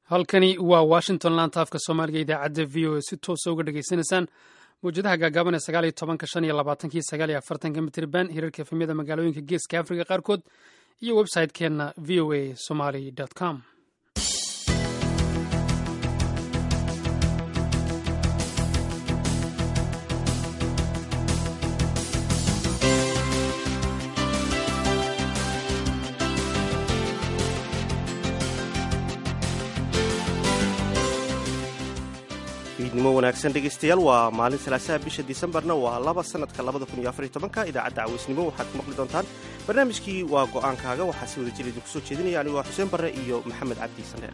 halkani waa washington laanta afka soomaaliga idaacadda v o a si toosa uga dhegaysanaysaan mawjadaha gaagaaban ee sagaal iyo tobanka shan iyo labaatankii sagaal iyo afartanka mitriban hirarka efemyada magaalooyinka geeska afrika qaarkood iyo website-keenna v o a somaly com fiidnimo wanaagsan dhegaystayaal waa maalin salaasaha bisha disembarna waa laba sanadka labada kun iyo afar iyo tobanka idaacadda caweysnimo waxaad ku maqli doontaan barnaamijkii waa go'aankaaga waxaa si wada jir idinku soo jeedinaya anigu waa xuseen barre iyo maxamed cabdi sandheer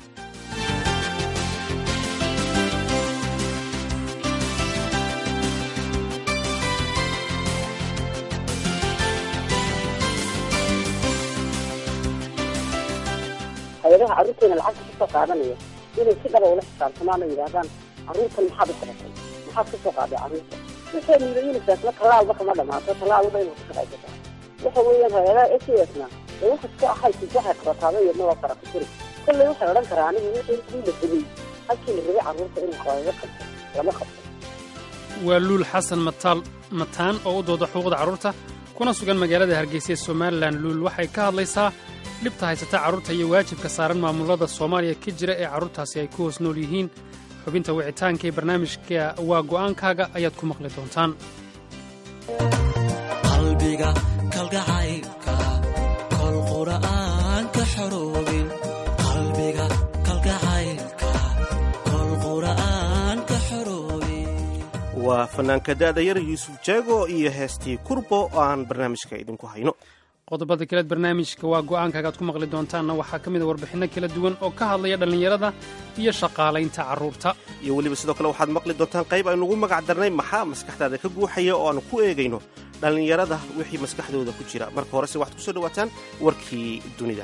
hay-adaha carruurteena lacagta kasoo qaadanaya inay si dhaba ula xisaabtamaan oo yidhaahdaan carruurtan maxaad u qabatay maxaad kasoo qaaday carruurta waxay niida unisefna tallaalba kama dhamaato tallaalba inay ku shaqaysataa waxa weeyaan hay-adaha s a s na ee wax iska ahaysid waxay qabataaba iyadna waa farakutiri kolley waxay odhan karaa anigu wixii kii la rabay halkii la rabay carruurta in lagaga qabto lama qabto waa luul xasan mataal mataan oo u dooda xuquuqda carruurta kuna sugan magaalada hargeysa ee somalilan luul waxay ka hadlaysaa dhibta haysata carruurta iyo waajibka saaran maamulada soomaaliya ka jira ee carruurtaasi ay ku hoos nool yihiin xubinta wicitaanka ee barnaamijka waa go'aankaaga ayaad ku maqli doontaan qalbiga kalgacaylka kol qura'aan ka xoroobin qalbiga kalgacaylka kol qura'aan ka xoroobin waa fanaanka da'da yar yuusuf jeego iyo heestii kurbo oo aan barnaamijka idinku hayno qodobada kaleed barnaamijka waa go'aankaaga aad ku maqli doontaanna waxaa ka mid a warbixinno kala duwan oo ka hadlaya dhallinyarada iyo shaqaalaynta carruurta iyo weliba sidoo kale waxaad maqli doontaan qayb aynugu magac darnay maxaa maskaxdaada ka guuxaya oo aanu ku eegayno dhallinyarada wixii maskaxdooda ku jira marka horese waxaad ku soo dhowaataan warkii dunida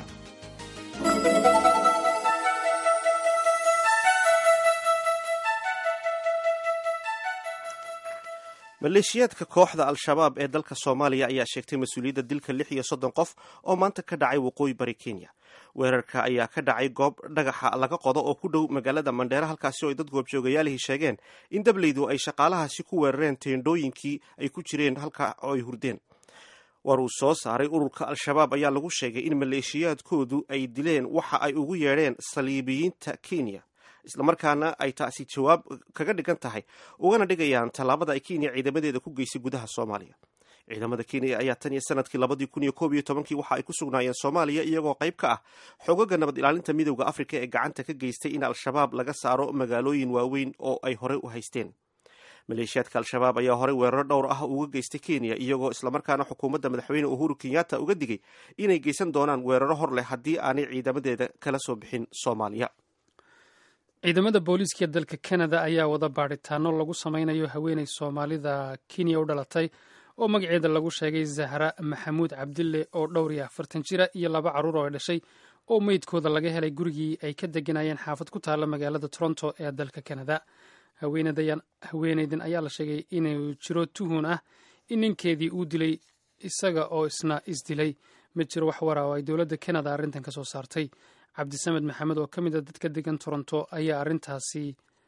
maleeshiyaadka kooxda al-shabaab ee dalka soomaaliya ayaa sheegtay mas-uuliyadda dilka lix iyo soddon qof oo maanta ka dhacay waqooyi bari kenya weerarka ayaa ka dhacay goob dhagaxa laga qodo oo ku dhow magaalada mandheera halkaasi oo ay dad goobjoogayaalihii sheegeen in dableydu ay shaqaalahaasi ku weerareen teendhooyinkii ay ku jireen halka oo ay hurdeen war uu soo saaray ururka al-shabaab ayaa lagu sheegay in maleeshiyaadkoodu ay dileen waxa ay ugu yeedheen saliibiyiinta kenya islamarkaana ay taasi jawaab kaga dhigan tahay ugana dhigayaan tallaabada ay kenya ciidamadeeda ku geysay gudaha soomaaliya ciidamada kenya ayaa tan iyo sanadkii labadii kun iyo koob iyo tobankii waxa ay ku sugnaayeen soomaaliya iyagoo qayb ka ah xogaga nabad ilaalinta midowda afrika ee gacanta ka geystay in al-shabaab laga saaro magaalooyin waaweyn oo ay horey u haysteen maleeshiyaadka al-shabaab ayaa horey weeraro dhowr ah uga geystay kenya iyagoo islamarkaana xukuumadda madaxweyne uhuru kenyatta uga digay inay geysan doonaan weeraro hor leh haddii aanay ciidamadeeda kala soo bixin soomaaliya ciidamada booliiska dalka kanada ayaa wada baadhitaano lagu samaynayo haweeney soomaalida kenya u dhalatay oo magaceeda lagu sheegay zahra maxamuud cabdille oo dhowr iyo afartan jira iyo laba carruur oo ay dhashay oo meydkooda laga helay gurigii ay ka deganayeen xaafad ku taalla magaalada toronto ee dalka kanada haweeneydan ayaa la sheegay inuu jiro tuhun ah in ninkeedii uu dilay isaga oo isna isdilay ma jiro wax wara oo ay dowladda kanada arrintan ka soo saartay cabdisamed maxamed oo ka mid a dadka degan toronto ayaa arrintaasi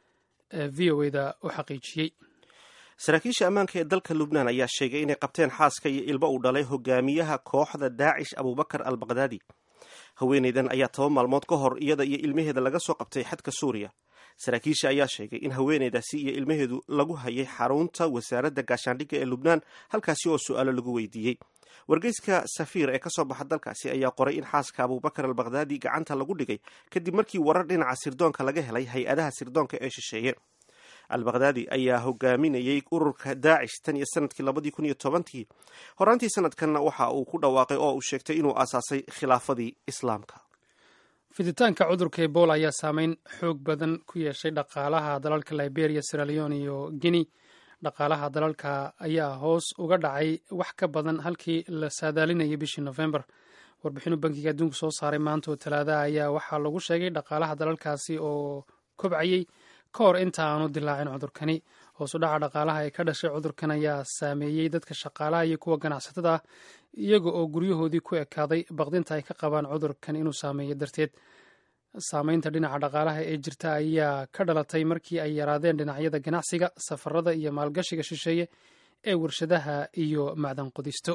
v o eda u xaqiijiyey saraakiisha ammaanka ee dalka lubnaan ayaa sheegay inay qabteen xaaska iyo ilmo uu dhalay hogaamiyaha kooxda daacish abubakar al bakdaadi haweeneydan ayaa toban maalmood ka hor iyada iyo ilmaheeda laga soo qabtay xadka suuriya saraakiisha ayaa sheegay in haweeneydaasi iyo ilmaheedu lagu hayay xarunta wasaaradda gaashaandhigga ee lubnaan halkaasi oo su-aalo lagu weydiiyey wargeyska safiir ee ka soo baxa dalkaasi ayaa qoray in xaaska abubakar al bakdaadi gacanta lagu dhigay kadib markii warar dhinaca sirdoonka laga helay hay-adaha sirdoonka ee shisheeye al bakdaadi ayaa hogaaminayay ururka daacish tan iyo sanadkii labadii kun iyo tobankii horaantii sanadkanna waxa uu ku dhawaaqay oo uu sheegtay inuu aasaasay khilaafadii islaamka fiditaanka cudurka ebola ayaa saameyn xoog badan ku yeeshay dhaqaalaha dalalka liberia siraleon iyo guinea dhaqaalaha dalalka ayaa hoos uga dhacay wax ka badan halkii la saadaalinayay bishii nofembar warbixinu bankiga adduunku soo saaray maanta oo talaadaha ayaa waxaa lagu sheegay dhaqaalaha dalalkaasi oo kobcayey ka hor inta aanu dilaacin cudurkani hoosu dhaca dhaqaalaha ee ka dhashay cudurkan ayaa saameeyey dadka shaqaalaha iyo kuwa ganacsatada ah iyaga oo guryahoodii ku ekaaday baqdinta ay ka qabaan cudurkan inuu saameeyo darteed saameynta dhinaca dhaqaalaha ee jirta ayaa ka dhalatay markii ay yaraadeen dhinacyada ganacsiga safarada iyo maalgashiga shisheeye ee warshadaha iyo macdan qudisto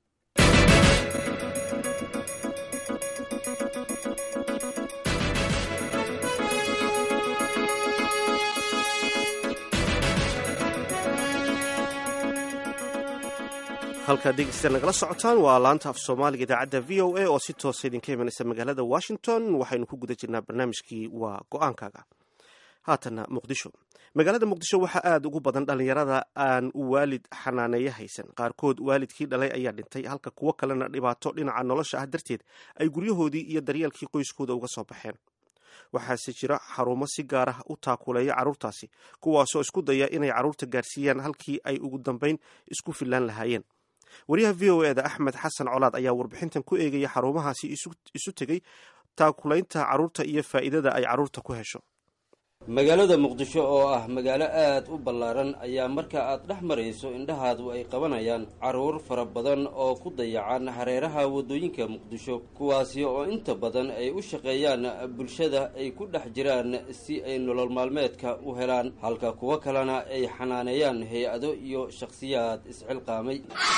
halkaad dhegeystayaal nagala socotaan waa laanta af soomaaliga idaacadda v o a oo si toosa idinka imanaysa magaalada washington waxaynu ku guda jirnaa barnaamijkii waa go-aankaaga haatanna muqdisho magaalada muqdisho waxaa aada ugu badan dhallinyarada aan u waalid xanaaneeyo haysan qaarkood waalidkii dhalay ayaa dhintay halka kuwo kalena dhibaato dhinaca nolosha ah darteed ay guryahoodii iyo daryeelkii qoyskooda uga soo baxeen waxaase jira xarumo si gaar ah u taakuleeya carruurtaasi kuwaasoo isku daya inay carruurta gaarsiiyaan halkii ay ugu dambayn isku fillaan lahaayeen wariyaha v o eda axmed xasan colaad ayaa warbixintan ku eegaya xarumahaasi isu tegey taakulaynta carruurta iyo faa'iidada ay carruurta ku hesho magaalada muqdisho oo ah magaalo aad u ballaaran ayaa marka aad dhex marayso indhahaadu ay qabanayaan carruur fara badan oo ku dayacan hareeraha waddooyinka muqdisho kuwaasi oo inta badan ay u shaqeeyaan bulshada ay ku dhex jiraan si ay nolol maalmeedka u helaan halka kuwo kalena ay xanaaneeyaan hay-ado iyo shakhsiyaad isxilqaamay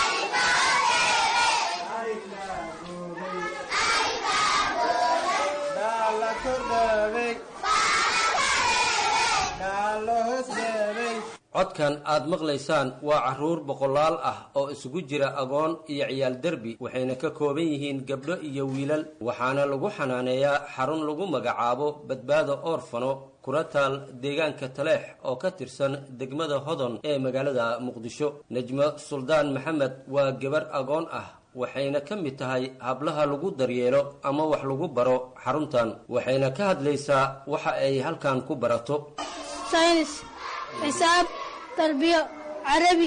codkan aad maqlaysaan waa carruur boqolaal ah oo isugu jira agoon iyo ciyaal derbi waxayna ka kooban yihiin gabdho iyo wiilal waxaana lagu xanaaneeyaa xarun lagu magacaabo badbaado oorfano kuna taal deegaanka taleex oo ka tirsan degmada hodon ee magaalada muqdisho nejmo suldaan maxamed waa gabar agoon ah waxayna ka mid tahay hablaha lagu daryeelo ama wax lagu baro xaruntan waxayna ka hadlaysaa waxa ay halkan ku barato saynis xisaab tarbiyo carabi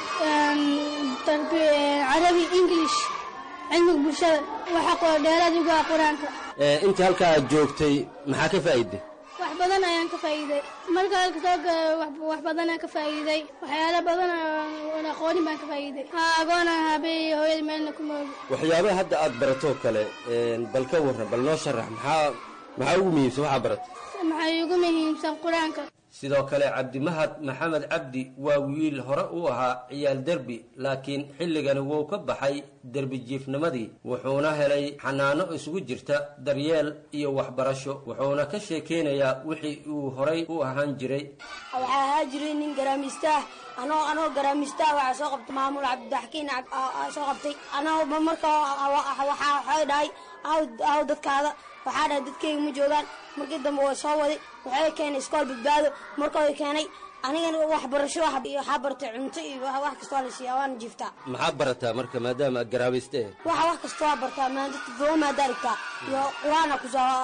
carabi english cilmiga bulshada waxa dheeraad uga qur-aanka intii halkaa aad joogtay maxaa ka faa'iiday wax badan ayaan ka faa'iiday marka halka soo wax badan aan ka faa'iiday waxyaalo badan oon aqoonin baan ka faa'iiday ha agoona habe hooyada meelna ku moogi waxyaabaha hadda aad baratoo kale bal ka warran bal noo sharax maxaa maxaa ugu muhiimsan waxaa baratay maxay ugu muhiimsan qur-aanka sidoo kale cabdimahad maxamed cabdi waa wiil hore u ahaa ciyaal derbi laakiin xilligani wuu ka baxay derbi jiifnimadii wuxuuna helay xanaano isugu jirta daryeel iyo waxbarasho wuxuuna ka sheekeynayaa wixii uu horay u ahaan jiray waxaa ahaa jiray nin garaamiistaah anoo anoo garaamiistaah waxaa soo qabtay maamul cabdixakiin soo qabtay anoo marka waxaa waxay dhahay aw dadkaada waxaa dhahay dadkayga ma joogaan markii dambe waa soo waday waxay keenay iskool badbaado markooda keenay anigana waxbarasho waxaa bartay cunto iyo wax kastoo la siiya waana jiiftaa maxaa barataa marka maadaama aad garaabayste waxa wax kastoo waa bartaa maadadka doomaada arigtaa iyo qur-aana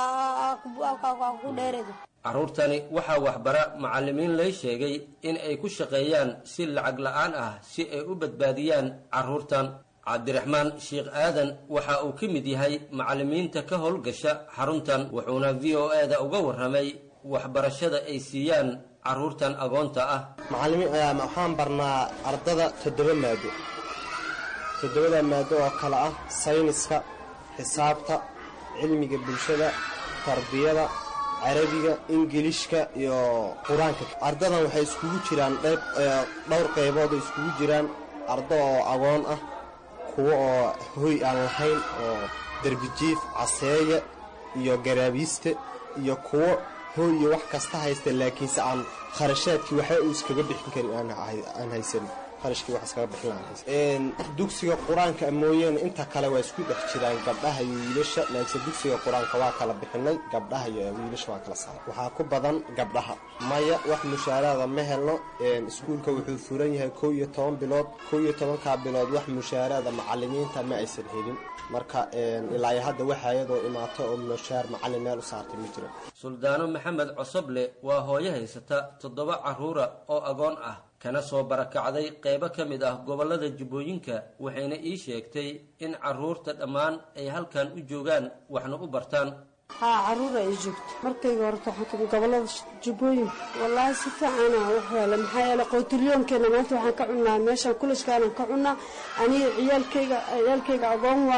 ku dheereeda carruurtani waxaa waxbara macallimiin lay sheegay in ay ku shaqeeyaan si lacag la-aan ah si ay u badbaadiyaan carruurtan cabdiraxmaan sheekh aadan waxa uu ka mid yahay macallimiinta ka howlgasha xaruntan wuxuuna v o e da uga warramay waxbarashada ay siiyaan carruurtan agoonta ah macallimiin waxaan barnaa ardada toddoba maado toddobada maado oo kale ah sayniska xisaabta cilmiga bulshada tarbiyada carabiga ingilishka iyo qur-aanka ardadan waxay iskugu jiraan dhowr qaybood ay iskugu jiraan ardo oo agoon ah kuwo oo hoy aan lahayn oo derbijiif caseeya iyo garaabiiste iyo kuwo hoy iyo wax kasta haysta laakiinse aan kharashaadkii waxa uu iskaga bixin karin aan haysanin kharashkii wax iskaga bixin lahaan haysan dugsiga qur-aanka mooyaane inta kale waa isku dhex jiraan gabdhaha iyo wiilasha laakiinse dugsiga qur-aanka waa kala bixinay gabdhaha iyo wiilasha waa kala saaray waxaa ku badan gabdhaha maya wax mushaaraada ma helno iskuulka wuxuu furan yahay kow iyo toban bilood kow iyo tobankaa bilood wax mushaaraada macalimiinta ma aysan helin marka ilaa iyo hadda waxa iyadoo imaato oo mushaar macallin meel u saartay ma jiro suldaano maxamed cosoble waa hooyo haysata toddoba carruura oo agoon ah kana soo barakacday qaybo ka mid ah gobollada jubbooyinka waxayna ii sheegtay in carruurta dhammaan ay halkan u joogaan waxna u bartaan haa carruura ay joogto markayga horta waxaan kamid gobollada jubbooyinka wallaahi si fiicana wax yeele maxaa yeele qowtilyoonkeena maanta waxaan ka cunnaa meeshaan kulashkaanaan ka cunnaa aniga ciyaalkayga ciyaalkayga agoon waaye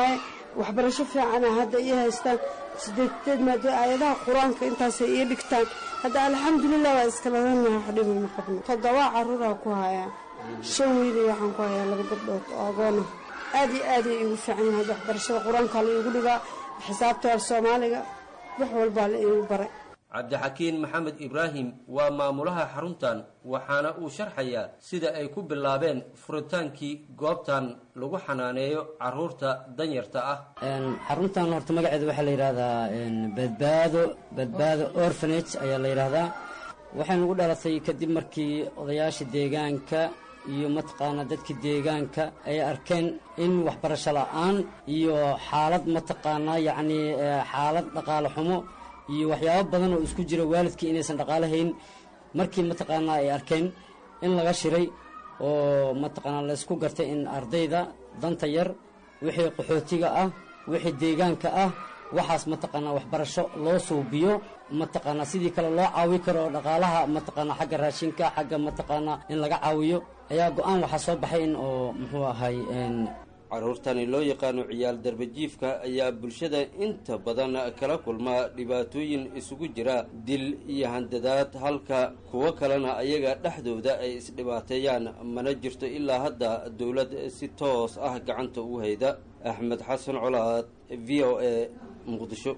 waxbarasho fiicana hadda ii haystaan sideeteed maado aayadaha qur-aanka intaasay ii dhigtaan hadda alxamdulilah waa iskaladanaha waxdhiba ma qabno toddobaa caruuraa ku hayaa shan wiili waxaan ku hayaa laba gabdhood oo agoona aad iyo aaday iigu fiican yahay hadda waxbarashada qur-aankaa la iigu dhigaa xisaabta af soomaaliga wax walbaa la iigu baray cabdixakiin maxamed ibraahim waa maamulaha xaruntan waxaana uu sharxayaa sida ay ku bilaabeen furitaankii goobtan lagu xanaaneeyo caruurta danyarta ah xaruntan horta magaceeda waxaa la yidhahdaa badbaado badbaado orfanage ayaa la yidhaahdaa waxay nagu dhalatay kadib markii odayaasha deegaanka iyo mataqaanaa dadka deegaanka ay arkeen in waxbarasho la-aan iyo xaalad mataqaanaa yacnii xaalad dhaqaale xumo iyo waxyaabo badan oo isku jira waalidkii inaysan dhaqaalo hayn markii mataqaanaa ay arkeen in laga shiray oo mataqaanaa laysku gartay in ardayda danta yar wixii qaxootiga ah wixii deegaanka ah waxaas mataqaanaa waxbarasho loo suubiyo mataqaanaa sidii kale loo caawi karo oo dhaqaalaha mataqaanaa xagga raashinka xagga mataqaanaa in laga caawiyo ayaa go-aan waxaa soo baxay in oo muxuu ahay caruurtani loo yaqaano ciyaal darbajiifka ayaa bulshada inta badan kala kulma dhibaatooyin isugu jira dil iyo handadaad halka kuwo kalena ayaga dhexdooda ay isdhibaateeyaan mana jirto ilaa hadda dowlad si toos ah gacanta u hayda axmed xasan colaad v o a muqdisho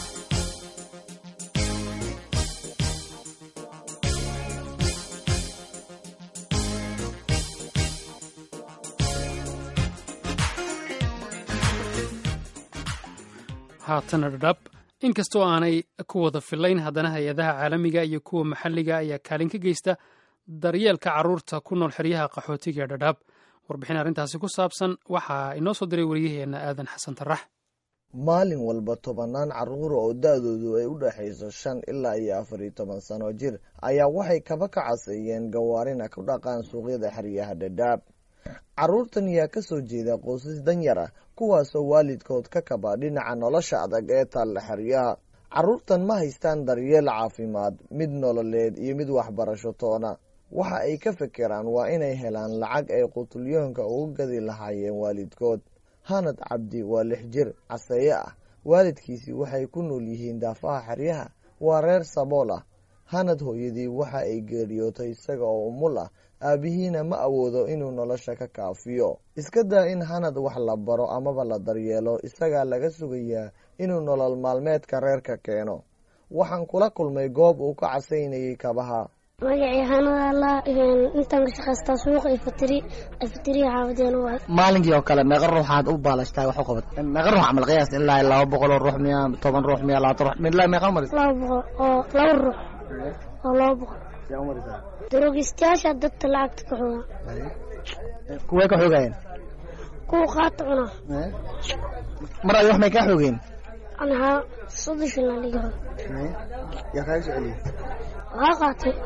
haatana dhadhab inkastoo aanay ku wada filayn haddana hay-adaha caalamiga iyo kuwa maxalliga ayaa kaalin ka geysta daryeelka carruurta ku nool xeryaha qaxootiga ee dhadhaab warbixin arrintaasi ku saabsan waxaa inoo soo diray wariyaheenna aadan xasan tarax maalin walba tobannaan carruur oo da-doodu ay u dhexayso shan ilaa iyo afar iyo toban sano jir ayaa waxay kaba ka caseeyeen gawaarina ku dhaqaan suuqyada xeryaha dhadhaab carruurtan yaa ka soo jeeda qoysas danyar ah kuwaasoo waalidkood ka kaba dhinaca nolosha adag ee taalla xeryaha carruurtan ma haystaan daryeel caafimaad mid nololeed iyo mid waxbarasho toona waxa ay ka fekeraan waa inay helaan lacag ay qutulyoonka uga gadi lahaayeen waalidkood hanad cabdi waa lix jir caseeye ah waalidkiisii waxay ku nool yihiin daafaha xeryaha waa reer sabool ah hanad hooyadii waxa ay geeriyootay isaga oo umul ah aabihiina ma awoodo inuu nolosha ka kaafiyo iska daa in hanad wax la baro amaba la daryeelo isagaa laga sugayaa inuu nolol maalmeedka reerka keeno waxaan kula kulmay goob uu ka casaynayay kabaha magacii hanadala intaan ka shaqaystaa suuqa ifatiri ifatiriya xaafadeena waay maalinkii oo kale meeqa ruuxaad u baalashtaa wax u qabat meeqa ruux camal qiyaas ilaa laba boqol oo ruux miya toban ruux miya labaatan ruux ilaa meeqa maris laba boqol oo laba ruux oo laba boqol daroogistayaasha dadka lacagta ka xooga kuwee ka xoogayeen kuwa qaata cuna mar ay wax may kaa xoogeen anahaa soddon shilin dhiga yaa kaaga soo celiyey waa qaatay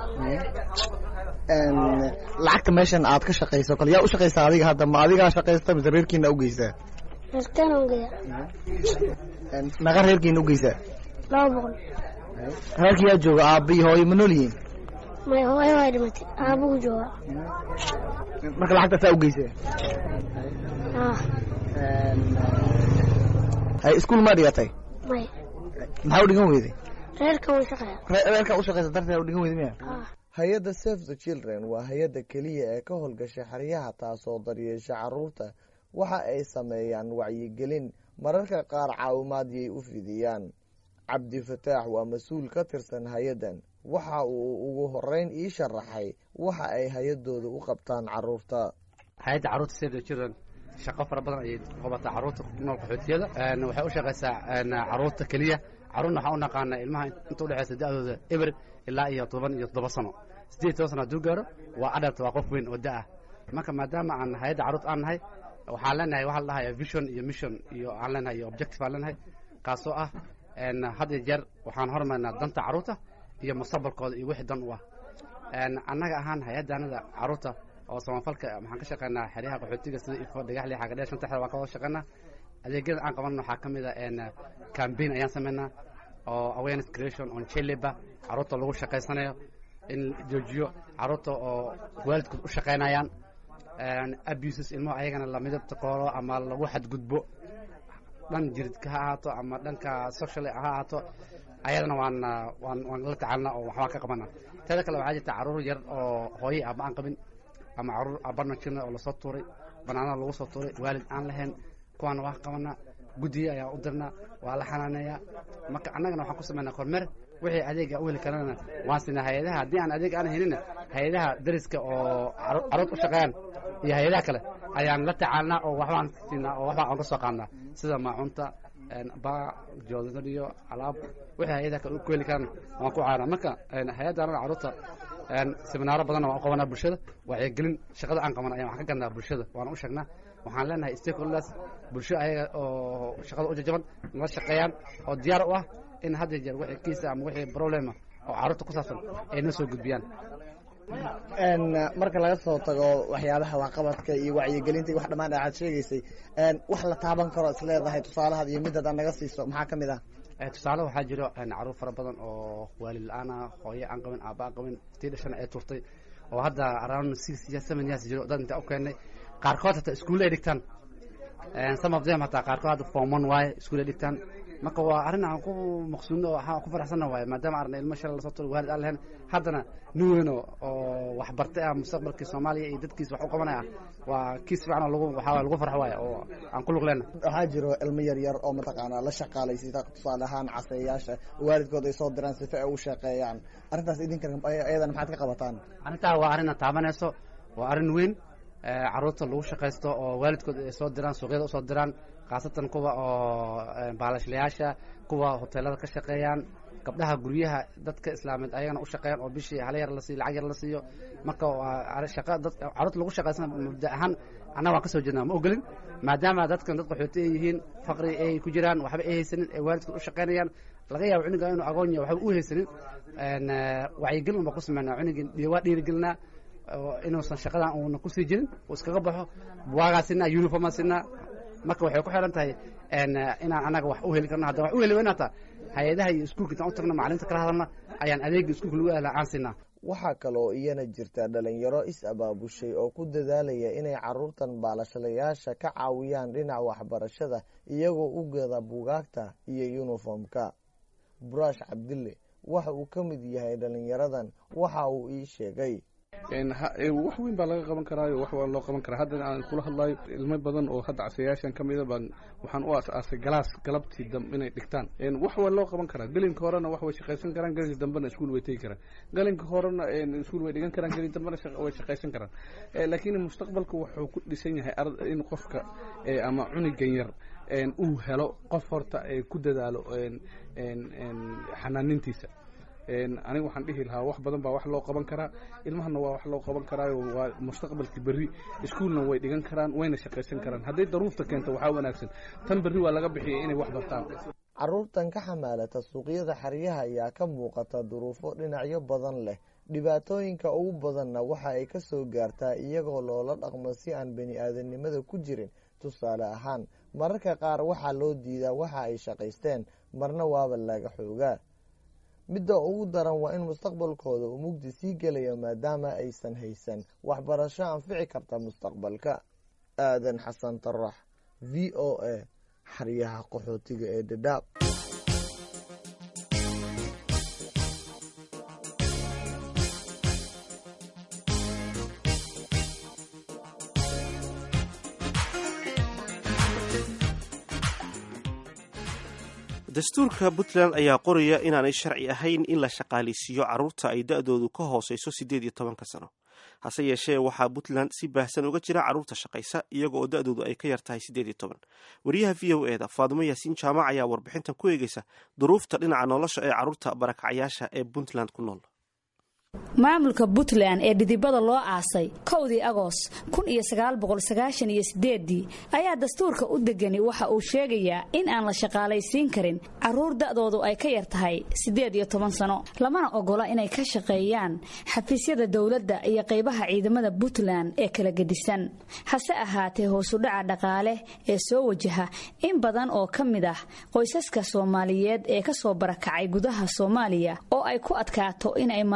lacagta meeshan aad ka shaqayso kale yaa u shaqaysaa adiga hadda ma adigaa shaqaysta mise reerkiina ugeysaa reerkeena ugaya meeqa reerkiina ugeysaa laba boqol reerka yaa jooga aabba iyo hooyo ma nool yihiin may hooyo way dhimatay aabuhu jooga marka lacagta saa ugeysaa hay iskuul ma dhigatay may maxaa u dhigan weyday reerka u shaqeeya reerka u shaqeysa darteed u dhigan weyday miya hay-adda save the children waa hay-adda keliya ee ka howlgasha xeryaha taasoo daryeesha carruurta waxa ay sameeyaan wacyigelin mararka qaar caawimaadiyay u fidiyaan cabdi fataax waa mas-uul ka tirsan hay-addan waxa uu ugu horeyn ii sharaxay waxa ay hay-adooda u qabtaan carruurta hay-adda carruurta save the children shaqo fara badan ayay qabataa carruurta ku nool qaxootiyada waxay u shaqaysaa carruurta keliya carruurna waxaan u naqaanaa ilmaha inta udhexaysa da-dooda eber ilaa iyo toban iyo toddoba sano siddeed toban sano hadduu gaaro waa adalt waa qof weyn oo da-ah marka maadaama aan hay-adda carruurta aan nahay waxaan leenahay waxaa la dhahaya vision iyo mission iyo aan leenahay iyo objective aan leenahay kaasoo ah had iyo jeer waxaan hormarnaa danta carruurta iyo mustaqbalkooda iyo wixii dan u ah annaga ahaan hay-addaanada carruurta oo samafalka waxaan ka shaqeynaa xeryaha qaxootiga sida ifo dhagaxli xagadheer shanta xer waan ka wada shaqeynaa adeegyada aan qabanno waxaa ka mid a cambaign ayaan sameynaa oo awareness creation on chileba carruurta lagu shaqaysanayo in joojiyo carruurta oo waalidkood u shaqaynayaan abuses ilmaha ayagana la midabta qoolo ama lagu xadgudbo dhan jiridka ha ahaato ama dhanka social ha ahaato ayadana waan waan waan la tacaalna oo waxbaa ka qabana teeda kale waxaa jirta caruur yar oo hooye aaba aan qabin ama caruur aabana jirna oo lasoo tuuray banaanada lagu soo tuuray waalid aan lahayn kuwaana waa qabanaa guddiye ayaa u dirnaa waa la xanaaneeyaa marka annagana waxaan ku samaynaa kormeer wixii adeega u heli karana waan siinaa hay-adaha haddii aan adeeg aan helina hay-adaha dariska oo caruur u shaqeeyaan iyo hay-adaha kale ayaan la tacaalnaa oo waxbaan siinaa oo waxbaan oga soo qaadnaa sida maacunta baa joodariyo alaab wixii hay-adaha kale ku heli karana waan ku caanaa marka hay-adda anada caruurta seminaaro badanna waan u qabanaa bulshada wacyigelin shaqada aan qaban ayaan wax ka gadnaa bulshada waan u sheegnaa waxaan leenahay stakeholders bulsho ayaga oo shaqada u jajaban nala shaqeeyaan oo diyaar u ah in had iyo jeer wixii kiisa ama wixii problema oo carruurta ku saabsan ay noo soo gudbiyaan marka laga soo tago waxyaabaha waxqabadka iyo wacyigelinta iyo wax dhammaan aad sheegaysay wax la taaban karo is leedahay tusaalahaad iyo midad aad naga siiso maxaa ka mid ah tusaale waxaa jiro caruur fara badan oo waalid la-aan ah hooye aan qabin aaba aan qabin tii dhashana ay turtay oo hadda around six years seven years jiro dad inta u keenay qaarkood hataa iskuulle ay dhigtaan some of them hataa qaarkood hadda form one waaye iskuulle ay dhigtaan marka waa arrin aan ku maqsuudno waxaan ku faraxsanna waaye maadaama arna ilmo shalay lasoo turay waalid aan lahayn haddana nin weyn oo wax bartay ah mustaqbalkii soomaaliya iyo dadkiisa wax u qabanaya waa kiis fiican oo lagu waxaa lagu farx waaye oo aan ku lug leenna waxaa jiro ilmo yar yar oo mataqaanaa la shaqaalaysita tusaale ahaan caseeyaasha waalidkood ay soo diraan sifa ay u shaqeeyaan arrintaas idinkan ayadana maxaad ka qabataan arrintaa waa arrin aad taabanayso waa arrin weyn caruurta lagu shaqaysto oo waalidkood ay soo diraan suuqyada usoo diraan khaasatan kuwa oo baalashlayaasha kuwa hoteelada ka shaqeeyaan gabdhaha guryaha dadka islaameed ayagana u shaqeeyaan oo bishii hal yar la siiyo lacag yar la siiyo marka waa shaqa dad caruurta lagu shaqaysana mabda ahaan annaga waan ka soo jeednaa ma ogolin maadaama dadkan dad qaxooti ay yihiin faqri ay ku jiraan waxba ay haysanin ay waalidkood u shaqeynayaan laga yaabo cunuga inuu agoon yahay waxba u haysanin wacyigelin unbaa ku sameynaa cunugii waa dhiirigelinaa inuusan shaqadan uuna kusii jirin uu iskaga baxo buwaagaa sinaa uniformaa sinaa marka waxay ku xiran tahay inaan anaga wax u heli karno hadda wax u heli weyna hataa hay-adaha iyo iskuulka intaan u tagno macalinta kala hadalna ayaan adeega iskuulka lagu ahlaa aan siinaa waxaa kaloo iyana jirta dhalinyaro is abaabushay oo ku dadaalaya inay caruurtan baalashalayaasha ka caawiyaan dhinaca waxbarashada iyagoo u gada bugaagta iyo yuniformka buraash cabdille waxa uu ka mid yahay dhalinyaradan waxa uu ii sheegay wax weyn baa laga qaban karaayo wax waa loo qaban karaa hadda aan kula hadlayo ilmo badan oo hadda casayaashan ka mida baan waxaan u aas-aasay galaas galabtii dambe inay dhigtaan wax waa loo qaban karaa gelinka horena wax way shaqaysan karaan gelinka dambena iskuul way tegi karaan gelinka horena iskuul way dhigan karaan gelin dambena way shaqaysan karaan laakiin mustaqbalka wuxuu ku dhisan yahay in qofka ama cunigan yar uu helo qof horta ku dadaalo xanaanintiisa aniga waxaan dhihi lahaa wax badan baa wax loo qaban karaa ilmahana waa wax loo qaban karaayo waa mustaqbalkii berri iskuulna way dhigan karaan wayna shaqaysan karaan hadday daruurta keento waxaa wanaagsan tan berri waa laga bixiyay inay wax bartaan caruurtan ka xamaalata suuqyada xeryaha ayaa ka muuqata duruufo dhinacyo badan leh dhibaatooyinka ugu badanna waxa ay ka soo gaartaa iyagoo loola dhaqmo si aan bani aadanimada ku jirin tusaale ahaan mararka qaar waxaa loo diidaa waxa ay shaqaysteen marna waaba laga xoogaa midda ugu daran waa in mustaqbalkooda uu mugdi sii gelayo maadaama aysan haysan waxbarasho anfici karta mustaqbalka aadan xasan tarax v o a xaryaha qaxootiga ee dhadhaab dastuurka puntland ayaa qoraya inaanay sharci ahayn in la shaqaaleysiiyo carruurta ay da-doodu ka hooseyso siddeed iyo tobanka sano hase yeeshee waxaa puntland si baahsan uga jira carruurta shaqaysa iyaga oo da-doodu ay ka yar tahay siddeed iyo toban wariyaha v o e da faadimo yaasiin jaamac ayaa warbixintan ku eegeysa duruufta dhinaca nolosha ee carruurta barakacayaasha ee puntland ku nool maamulka puntland ee dhidibada loo aasay kowdii agoos kun iyo sagaalboqolsagaashan-iyo sideedii ayaa dastuurka u degani waxa uu sheegayaa in aan la shaqaalaysiin karin carruur da'doodu ay ka yar tahay siddeed iyo toban sano lamana ogola inay ka shaqeeyaan xafiisyada dowladda iyo qaybaha ciidamada puntland ee kala gedisan hase ahaatee hoosudhaca dhaqaale ee soo wajaha in badan oo ka mid ah qoysaska soomaaliyeed ee ka soo barakacay gudaha soomaaliya oo ay ku adkaato inay maareeyaan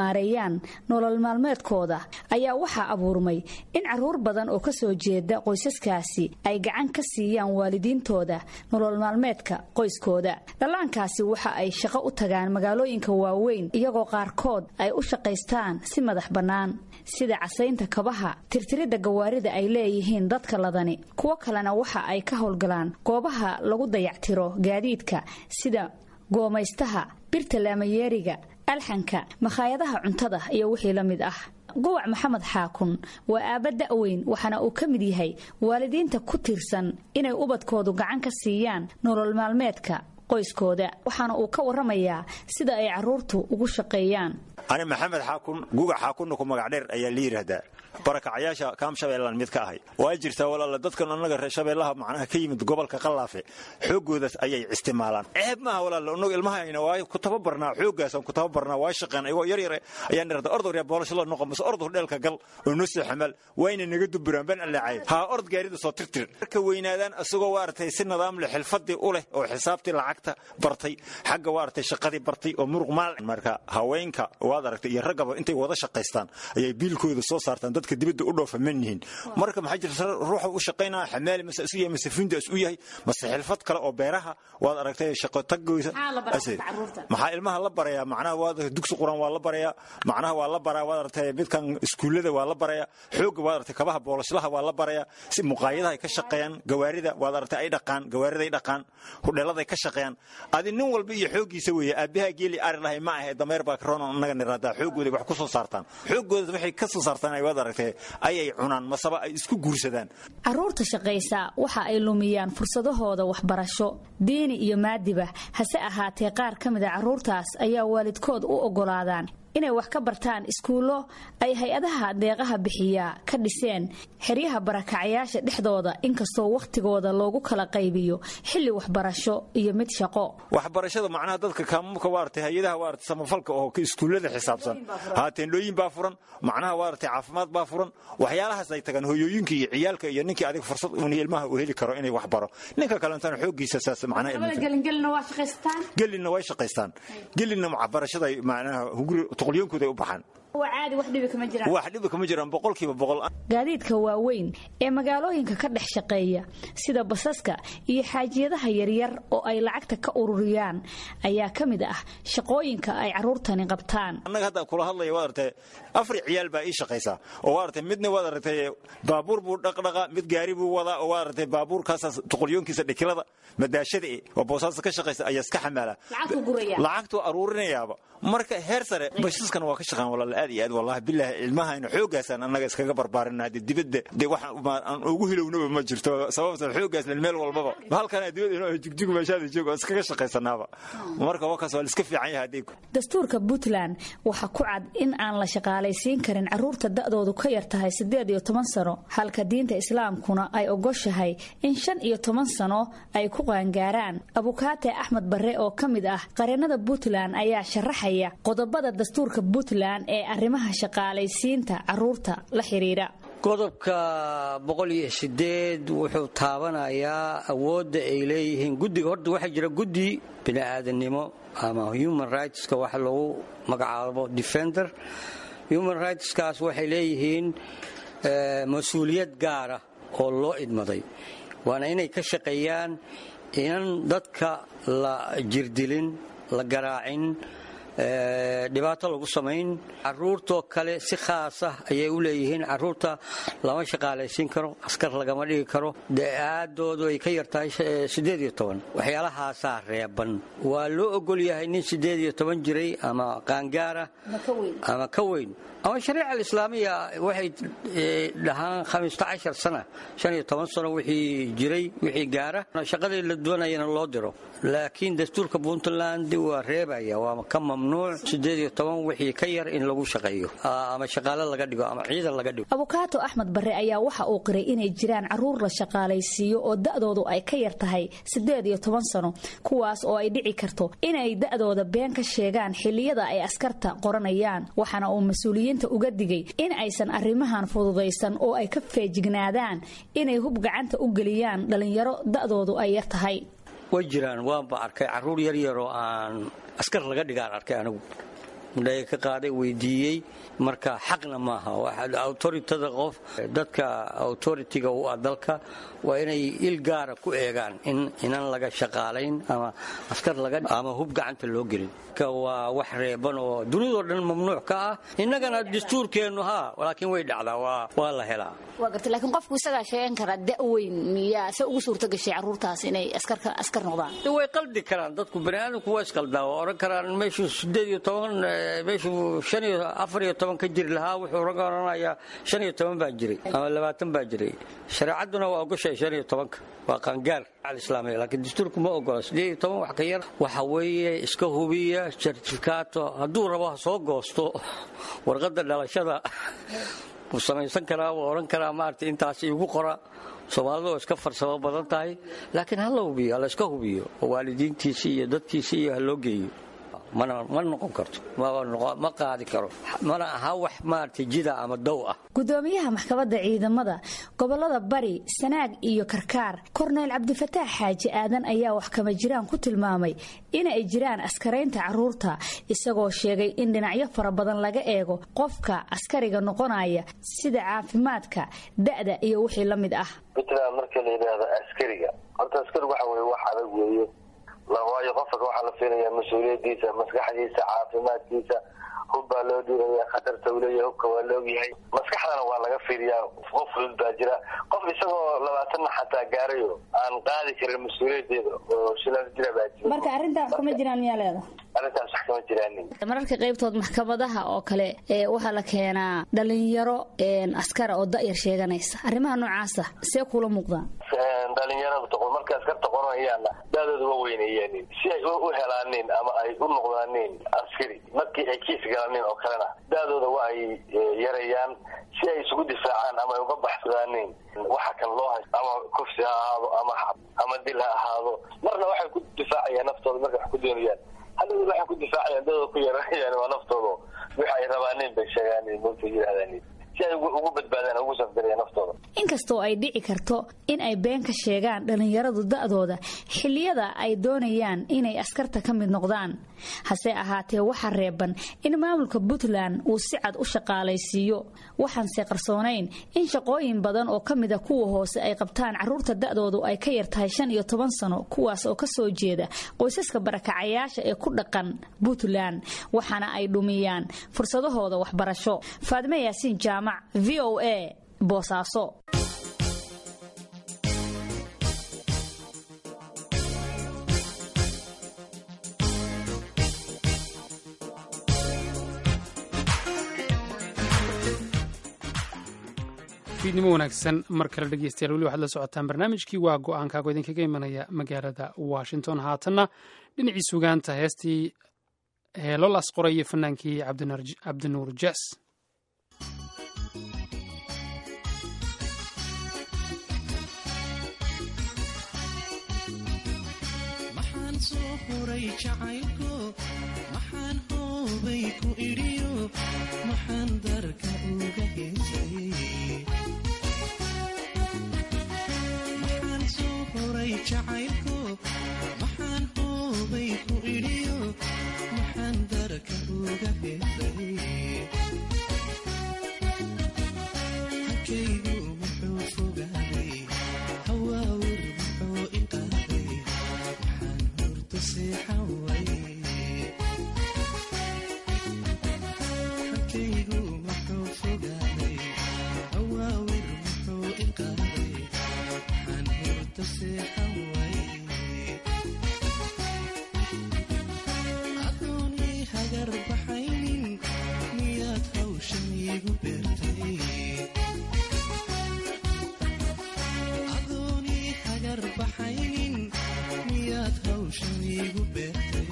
shaqeeyaan nolol maalmeedkooda ayaa waxaa abuurmay in caruur badan oo ka soo jeeda qoysaskaasi ay gacan ka siiyaan waalidiintooda nolol maalmeedka qoyskooda dhallaankaasi waxa ay shaqo u tagaan magaalooyinka waaweyn iyagoo qaarkood ay u shaqaystaan si madax bannaan sida casaynta kabaha tirtiridda gawaarida ay leeyihiin dadka ladani kuwo kalena waxa ay ka howlgalaan goobaha lagu dayactiro gaadiidka sida goomaystaha birta laamayeeriga alxanka makhaayadaha cuntada iyo wixii la mid ah guwac maxamed xaakun waa aabba da'weyn waxaana uu ka mid yahay waalidiinta ku tiirsan inay ubadkoodu gacan ka siiyaan nolol maalmeedka qoyskooda waxaana uu ka warramayaa sida ay carruurtu ugu shaqeeyaan ani maxamed xaakun guga xaakunna ku magac dheer ayaa la yidhaahdaa barakacayaasha kaam shabeellaan mid ka ahay waa jirtaa walaala dadkan annaga reer shabeellaha macnaha ka yimid gobolka qallaafe xooggoodaas ayay isticmaalaan ceeb maaha walaala annagu ilmahayna waa ku tababarnaa xooggaasaan ku tababarnaa waa shaqeen ayagoo yar yar ayaan dhirada ordor yaa boolasho la noqon mase ordor dheelka gal oo noo soo xamaal wayna naga duburaan ban allaacay haa ord gaarida soo tirtir marka weynaadaan asagoo waartay si nidaam leh xilfadii u leh oo xisaabtii lacagta bartay xagga waartay shaqadii bartay oo muruq maal marka haweenka waad aragtay iyo raggaba intay wada shaqaystaan ayay biilkooda soo saartaan dadka dibadda u dhoofa man yihiin marka maxaa jirta ruuxa u shaqaynaya xamaali mase isu yahay mase fundi is u yahay mase xilfad kale oo beeraha waad aragtay shaqo taggoysa maxaa ilmaha la barayaa macnaha waad dugsi quraan waa la barayaa macnaha waa la baraa waad aragtay midkan iskuullada waa la barayaa xoogga waad aragtay kabaha boolashlaha waa la barayaa si muqaayadaha ay ka shaqeeyaan gawaarida waad aragtay ay dhaqaan gawaariday dhaqaan hudheeladay ka shaqeeyaan adi nin walba iyo xooggiisa weeye aabaha geeli ari lahay ma ahe dameer baa karoon annaga niraadaa xooggooda wax ku soo saartaan xooggooda waxay ka soo saartaan ay waad aragtay ayay cunaan masaba ay isku guursadaan carruurta shaqaysa waxa ay lumiyaan fursadahooda waxbarasho diini iyo maadiba hase ahaatee qaar ka mid a carruurtaas ayaa waalidkood u oggolaadaan inay wax ka bartaan iskuullo ay hay-adaha deeqaha bixiyaa ka dhiseen xeryaha barakacayaasha dhexdooda inkastoo wakhtigooda loogu kala qaybiyo xilli waxbarasho iyo mid shaqo waxbarashada macnaha dadka kaamumka waartay hay-adaha waartay samafalka oo iskuullada xisaabsan haa teendhooyin baa furan macnaha waartay caafimaad baa furan waxyaalahaas ay tagaan hooyooyinka iyo ciyaalka iyo ninkii adiga fursad un ilmaha uu heli karo inay wax baro ninka kalentana xooggiisa saas macnaha gelinna way shaqaystaan gelinna waxbarashada macnaha hunguri tuqlyoonkooda u baxaan wax dhibi kama jiraan boqolkiiba boqol gaadiidka waaweyn ee magaalooyinka ka dhex shaqeeya sida basaska iyo xaajiyadaha yaryar oo ay lacagta ka ururiyaan ayaa ka mid ah shaqooyinka ay carruurtani qabtaan annaga haddaan kula hadlaya waad aragtay afar ciyaal baa ii shaqaysaa oo waad aragtay midna waad aragtay baabuur buu dhaqdhaqa mid gaari buu wadaa oo waad aragtay baabuurkaasaas tuqulyoonkiisa dhikilada madaashada e oo boosaasa ka shaqaysa ayaa iska xamaala lacagtuu aruurinayaaba marka heer sare bashaskana waa ka shaqaan walaala aad iyo aad wallahi bilaahi ilmahayna xooggaasaan annaga iskaga barbaarinaa de dibadda de wax aan ugu hilownaba ma jirto sababta xooggaasna meel walbaba halkana dibadda inoo jigjig meeshaada joog oo iskaga shaqaysanaaba marka wakaas waa la iska fiican yahay haddii dastuurka puntland waxaa ku cad in aan la shaqaalaysiin karin carruurta da'doodu ka yar tahay siddeed iyo toban sano halka diinta islaamkuna ay ogoshahay in shan iyo toban sano ay ku qaangaaraan abukaate axmed barre oo ka mid ah qareennada puntland ayaa sharaxaya qodobada dastuurka puntland ee arrimaha shaqaalaysiinta carruurta la xidhiidha qodobka boqol iyo sideed wuxuu taabanayaa awoodda ay leeyihiin guddiga horta waxaa jira guddi bini'aadannimo ama human rightska waxa lagu magacaabo defender human rightskaas waxay leeyihiin mas-uuliyad gaara oo loo idmaday waana inay ka shaqeeyaan inan dadka la jirdilin la garaacin dhibaato lagu samayn caruurtoo kale si khaasah ayay u leeyihiin caruurta lama shaqaalaysiin karo askar lagama dhigi karo aadoodu ay ka yartahay waxyaalahaasaa reeban waa loo ogol yahay nin jiray ama qaangaara ama ka weyn ama shariica alislaamiya waxay dhahaan sana sano wixii jiray wixii gaara shaqadii la doonayana loo diro laakiin dastuurka puntland waa reebaya waa ka mamnuuc wixii ka yar in lagu shaqeeyo ama shaqaale laga dhigo ama ciidan laga dhigo abukaato axmed barre ayaa waxa uu qiray inay jiraan caruur la shaqaalaysiiyo oo da'doodu ay ka yar tahay sano kuwaas oo ay dhici karto inay da'dooda been ka sheegaan xilliyada ay askarta qoranayaan waxaana uu mas-uuliyiinta uga digay in aysan arrimahan fududaysan oo ay ka feejignaadaan inay hub gacanta u geliyaan dhallinyaro da'doodu ay yar tahay way jiraan waanba arkay caruur yaryaroo aan askar laga dhigaan arkay anigu mudhaya ka qaaday weydiiyey marka xaqna maaha autoritada qof dadka autoritiga u ah dalka waa inay il gaara ku eegaan inan laga shaqaalayn ama askar ama hub gacanta loo gelin waa wax reeban oo dunidoo dhan mamnuuc ka ah innagana dastuurkeennu haa laakiin way dhacdaa waa la helaa waa garta laakiin qofku isagaa sheegan karaa da-weyn miyaa se ugu suurta gashay carruurtaas inay askar noqdaan way qaldi karaan dadku baniaadamku waa isqaldaa waa oran karaan meeshuu sideed iyo toban meeshuu shan iyo afar iyo toban ka jiri lahaa wuxuu oranayaa shan iyo toban baa jiray ama labaatan baa jiray shareecadduna waa ogoshahay shan iyo tobanka waa qaangaar alislaamiya laakiin dastuurku ma ogola sideed iyo toban wax ka yar waxa weeye iska hubiya sertifikaato hadduu rabo ha soo goosto warqadda dhalashada wuu samaysan karaa wuu odhan karaa maarata intaas iigu qora soomaalidu oo iska farsamo badan tahay laakiin ha la hubiyo ha la iska hubiyo oo waalidiintiisii iyo dadkiisii iyo ha loo geeyo ma noqon karto ma qaadi karo mana aha wax maarata jida ama dow ah gudoomiyaha maxkamadda ciidamada gobolada bari sanaag iyo karkaar korneyl cabdifataax xaaji aadan ayaa wax kama jiraan ku tilmaamay inay jiraan askaraynta caruurta isagoo sheegay in dhinacyo fara badan laga eego qofka askariga noqonaya sida caafimaadka da'da iyo wixii la mid ah puntland marka la yidhaahdo askariga horta askarigu waxa weye wax adag weeye waayo qofka waxaa la fiilaya mas-uuliyadiisa maskaxdiisa caafimaadkiisa hub baa loo dhiiraya khatarta uu leeyahay hubka waa la ogyahay maskaxdana waa laga fiiriyaa qof fudud baa jira qof isagoo labaatanna xataa gaarayo aan qaadi karin mas-uuliyadeeda oo shilaas jira baa jira marka arrintaa wax kama jiraan miyaa leeda arrintaas wax kama jiraanin mararka qaybtood maxkamadaha oo kale ee waxaa la keenaa dhalinyaro askara oo da'yar sheeganaysa arrimaha noocaasa see kula muuqdaan dhalinyarada marka askarta qoranayaan daadooda wa weyneeyeen si ay u helaanin ama ay u noqdaanin askari markii ay kiis galaanin oo kalena daadooda waa ay yarayaan si ay isugu difaacaan ama ay uga baxsadaanin waxa kan loo haysto ama kufsi ha ahaado ama ama dil ha ahaado marna waxay ku difaacayaan naftooda markay wax ku doonayaan hadhow waxay ku difaacayaan dadooda ku yaranayaan waa naftooda wixi ay rabaanin bay sheegaanin moogta yidhahdaanin si ay ugu badbaadaan ugu safgarayaan naftooda inkastoo ay dhici karto in ay been ka sheegaan dhallinyaradu da'dooda xilliyada ay doonayaan inay askarta ka mid noqdaan hase ahaatee waxaa reeban in maamulka puntland uu si cad u shaqaalaysiiyo waxaanse qarsoonayn in shaqooyin badan oo ka mida kuwa hoose ay qabtaan carruurta da'doodu ay ka yar tahay shan iyo toban sano kuwaas oo ka soo jeeda qoysaska barakacayaasha ee ku dhaqan puntland waxaana ay dhumiyaan fursadahooda waxbarasho faadime yaasiin jaamac v o a boosaaso fiidnimo wanaagsan mar kale dhegeystayaal weli waxaad la socotaan barnaamijkii waa go-aankaago idinkaga imanaya magaalada washington haatanna dhinacii sugaanta heestii heelolaas qoraya fanaankii cabdinuur jas maxaan soo huray jacaylko maxaan hoobay ku idhiyo maxaan darka uga heesay maxaan soo huray jacaylko maxaan hoobay ku idhiyo maxaan darka uga heesay halkaygu muxuu fogaaday hawaawir muxuu iqaaday maxaan hurta seexan way halkaygu muxuu fogaaday hawaawir muxuu iqaaday maxaan hurta seexan way adoonii hagar baxaynin miyaad hawshan iigu beertay adoonii hagar baxaynin miyaad hawshan iigu beertay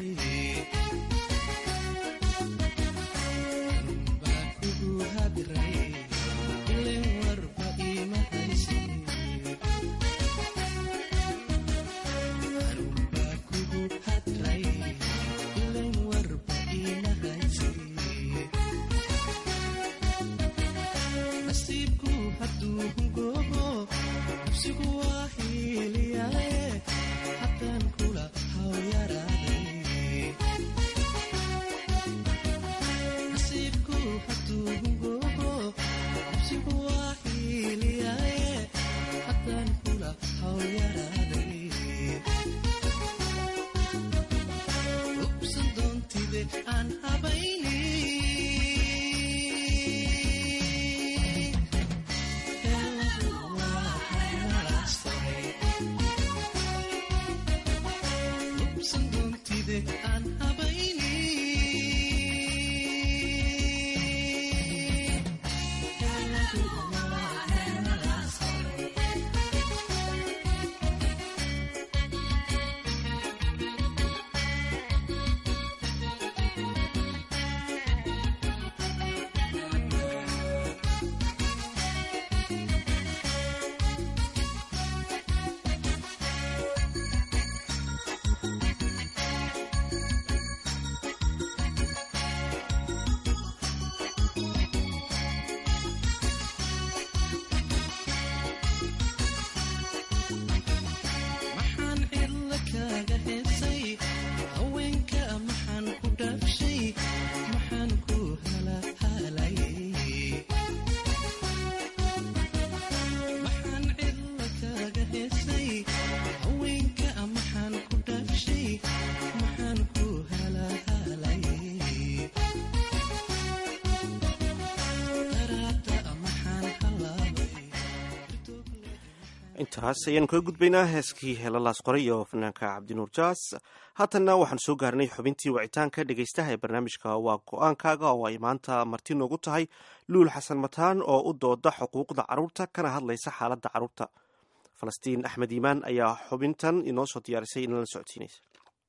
heesay haweenka maxaan ku dhaafshay maxaan ku halahaalayay maxaan cidla kaaga heesay haweenka maxaan ku dhaafshay maxaan ku halahaalayay daraada maxaan halaabay intaas ayaanu kaga gudbaynaa heeskii heelalaas qoray iyo fanaanka cabdinuur jaas haatanna waxaan soo gaarnay xubintii wicitaanka dhegaystaha ee barnaamijka waa go-aankaaga oo ay maanta marti noogu tahay luul xasan mataan oo u dooda xuquuqda carruurta kana hadlaysa xaaladda carruurta falastiin axmed iimaan ayaa xubintan inoo soo diyaarisay inala socodsiinaysa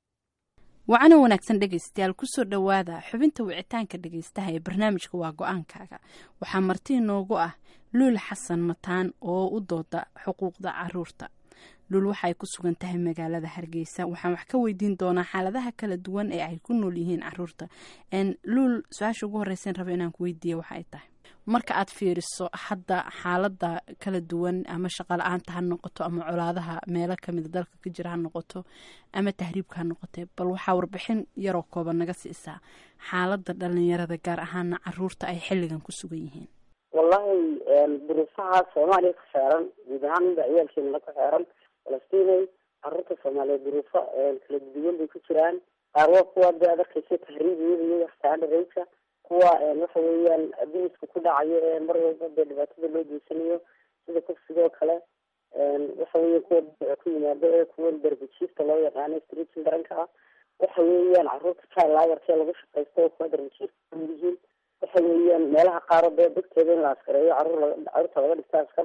wacana wanaagsan dhegaystayaal kusoo dhowaada xubinta wicitaanka dhegaystaha ee barnaamijka waa go-aankaaga waxaa marti inoogu ah luul xasan mataan oo u dooda xuquuqda caruurta luul waxaay ku sugan tahay magaalada hargeysa waxaan wax ka weydiin doonaa xaaladaha kala duwan ee ay ku nool yihiin caruurta luul su-aasha ugu horeysan raba inaan ku weydiiya waxa ay tahay marka aad fiiriso hadda xaalada kala duwan ama shaqala-aanta ha noqoto ama colaadaha meelo kamida dalka ka jira ha noqoto ama tahriibka ha noqote bal waxaa warbixin yaroo kooban naga siisaa xaalada dhalinyarada gaar ahaana caruurta ay xilligan ku sugan yihiin wallahi duruufaha soomaaliya ku xeeran guud ahaan mida ciyaalkeena ku xeeran falastiinay caruurta soomaaliyeed duruufo kala duwan bay ku jiraan qaar waa kuwa de ad arkeysa tahriibiyada iyo waxtaadhareysa kuwa waxa weeyaan abiiska ku dhacayo ee mar walba dee dhibaatada loo geysanayo sida kufsigoo kale waxa weya kuwa ku yimaado ee kuwa darbijiifta loo yaqaano streetin daranka ah waxa weeyaan caruurta jalaayarkee lagu shaqaysto oo kuwa darbijiifta kamid yihiin waxa weeyaan meelaha qaaro dee degteeda in la askareeyo caruur caruurta laga dhigta askar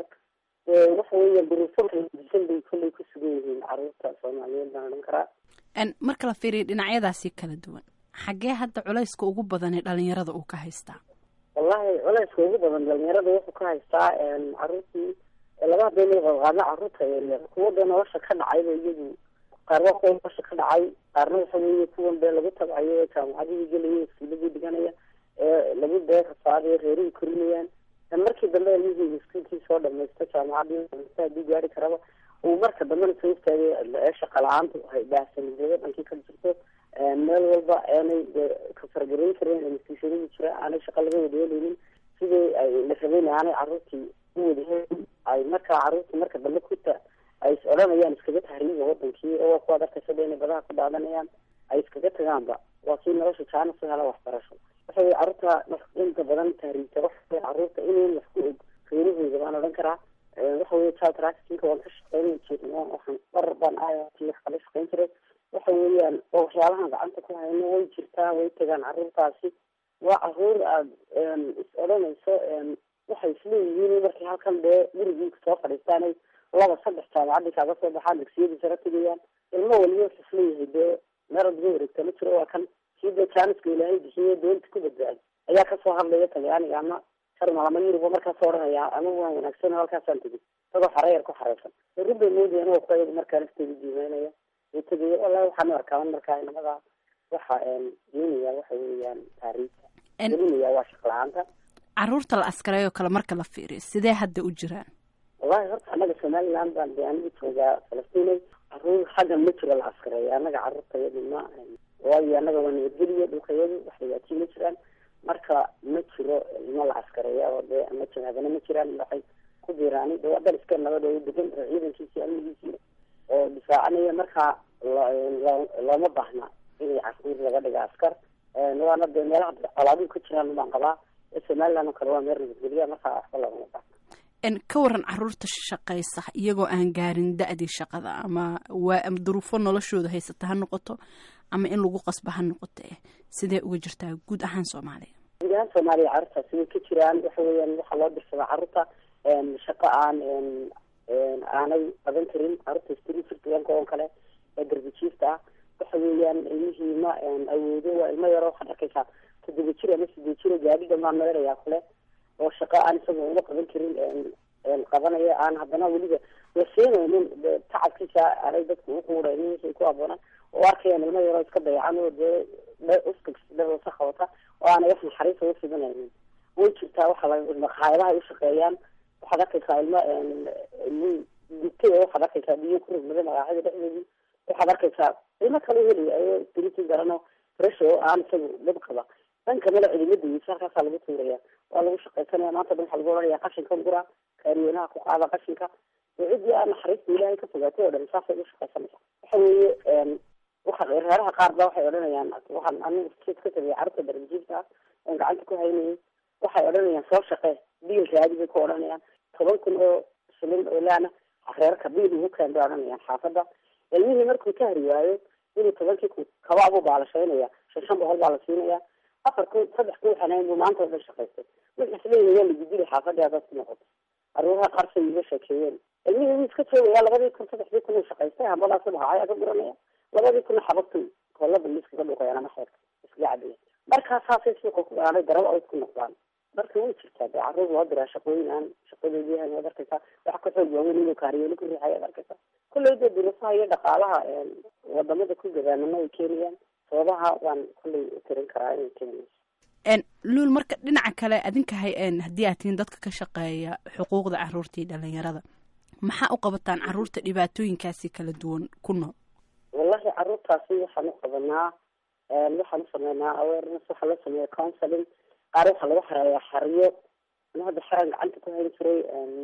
waxa weeyaan duruufo kaladusan bay kolley ku sugan yihiin caruurta soomaaliyeed baan odhan karaa marka la fiiriyo dhinacyadaasi kala duwan xaggee hadda culayska ugu badan ee dhalinyarada uu ka haystaa wallahi culayska ugu badan dhalinyarada wuxuu ka haystaa caruurtii laba hadday qaadqaadna caruurta yaryar kuwa dee nolosha ka dhacayba iyagu qaar waa kuwa nolosha ka dhacay qaarna waxa weeye kuwan dee lagu tabcayo ee jaamacadihii gelaya iskuuladii dhiganaya ee lagu dee rasaadayo reerihii korinayaan markii dambe ilmihii iskuulkii soo dhamaysto jaamacadii haddii gaari karaba uu marka dambena soo istaagay ee shaqa la-aantu baahsanidada dhankii ka jirto meel walba aanay ka fargarayn karin institutionadii jira aanay shaqa laga wadayeeleynin sidii ay la rabeyn aanay caruurtii u wadaheelin ay markaa caruurtii marka dambe kuta ay is odhanayaan iskaga tahriiba wadankii oo kuwaad arkaysa inay badaha ku daadanayaan ay iskaga tagaanba waa kii nolosha jaana su hela waxbarasho waxa weye caruurta inta badan tahriibta waxa caruurta inayn wax ku og reerahooda baan odhan karaa waxa weye child trafficking waan ka shaqeyn jirin waxaan bar baan ayati wax kala shaqeyn jiray waxa weeyaan oo waxyaalahan gacanta ku hayno way jirtaa way tagaan caruurtaasi waa caruur aad is odhanayso waxay isleeyihiin markay halkan dee gurigii soo fadhiistaanay laba saddex jaamacadii kaaga soo baxaan dugsiyadii sare tegayaan ilmo waliba wuxuu isleeyahay dee meel adga wareegta ma jiro waa kan kii dee jaaniska ilaahay bixiye doonta ku badbaadi ayaa kasoo hadlaya talyaaniga ama jarmal ama yuruba markaasoo odhanaya ama waan wanaagsan halkaasaan tegay isagoo xareyar ku xareysan run bay moodayaan oo kuwa markaa nafteeda diimeynaya tegay wallahi waxaan arkaaban markaa inamada waxa doonaya waxa weeyaan taariifta gelinaya waa shaq la-aanta caruurta la askareeyoo kale marka la fiiriyo sidee hadda u jiraan wallahi horta annaga somaliland baan de anigu joogaa falastinay caruur xaggan ma jiro la askareeyo annaga caruurtayadu ma waayo annaga waa nabadgeliyo dhulkayadu wax dhibaatii ma jiraan marka ma jiro ilmo la askareeya oo dee ama jahaadana ma jiraan waxay ku biiraani de waa dal iska nabad oo degan oo ciidankiisii amnigiisii oo difaacanaya markaa looma baahna inay caruur laga dhiga askar waana dee meelaha colaaduhu ka jiraan baan qabaa somaliland oo kale waa meel nabadgelya markaa waxba loogama baahna ka waran caruurta shaqaysa iyagoo aan gaarin da-dii shaqada ama waa duruufo noloshooda haysata ha noqoto ama in lagu qasba ha noqote sidee uga jirtaa guud ahaan soomaaliya guud ahaan soomaaliya caruurtaasi way ka jiraan waxa weeyaan waxaa loo dirsadaa caruurta shaqo aan aanay qaban karin caruurta streetfirtiganka oo kale ee darbijiifta ah waxa weeyaan ilmihii ma awoodo waa ilmo yaro waxaad arkaysaa toddoba jir ama sideed jiro gaadhi dhamaan meelayaa kule oo shaqo aan isagoo uma qaban karin qabanaya aan haddana weliba la siinaynin tacabkiisa aanay dadku uquudhaynin wixii ku aboonaan oo arkayaan ilmo yaroo iska dayacan oo dee uska qabata oo aanay wax naxariisa ufidanaynin way jirtaa waxa maqaayadaha ay ushaqeeyaan waxaad arkaysaa ilmo ilmi digtay waxaad arkaysaa biyo ku rugmada maqaaxida dhexdeedii waxaad arkaysaa ilmo kale helaya diriti garano fresh oo aan isagu dhib qaba dhanka male cidimadayisa halkaasaa lagu tuuraya waa lagu shaqaysanaya maanta dhan waxaa lagu oranaya qashinka gura kaariyoonaha ku qaada qashinka oo ciddii aan naxariista ilaahay ka fogaatay oo dhan saasay u shaqaysanaysa waxa weeye waxa reeraha qaar ba waxay odhanayaan waxaan anigu kiis ka tagay carruurta darbijiifta ah oon gacanta ku haynayay waxay odhanayaan soo shaqee biil raadi bay ku odhanayaan toban kun oo shilin oo laana reerka biil ugu keen bay odhanayaan xaafadda ilmihii markuu ka hari waayo inuu tobankii kun kabaabu baalashaynaya shan shan boqol baa la siinaya afar kun saddex kun xanayn buu maanta oo dhan shaqaystay markaas leeyahay waa lagudili xaafadii hadaad ku noqoto aruuraha qaar say iga sheekeeyeen ilmihii wuu iska joogaya labadii kun saddexdii kun uu shaqaystay hambadaas subaxa ayaa ka guranaya labadii kuna xabagtu koolada miskaga dhuqayaan ama xeerka iskaga cabaya markaa saasay suuqa ku aanay daraba ayd ku noqdaan marka way jirtaa dee carruur loo diraa shaqooyin aan shaqadoodii ahayn waad arkaysaa wax ka xoog waaweyn inuu kaariyooli ku riixay ad arkaysaa kolley dee duruufaha iyo dhaqaalaha wadamada ku gadaamana ay keenayaan sababaha waan kolley tirin karaa inay keenayso luul marka dhinaca kale adinka hay haddii aad tihiin dadka ka shaqeeya xuquuqda caruurta iyo dhalinyarada maxaa u qabataan caruurta dhibaatooyinkaasi kala duwan ku nool wallahi caruurtaasi waxaan u qabanaa waxaan u sameynaa awareness waxaa loo sameeya counseling qaar waxaa lagu xareeyaa xariyo ana hadda xeran gacanta ku hayn jiray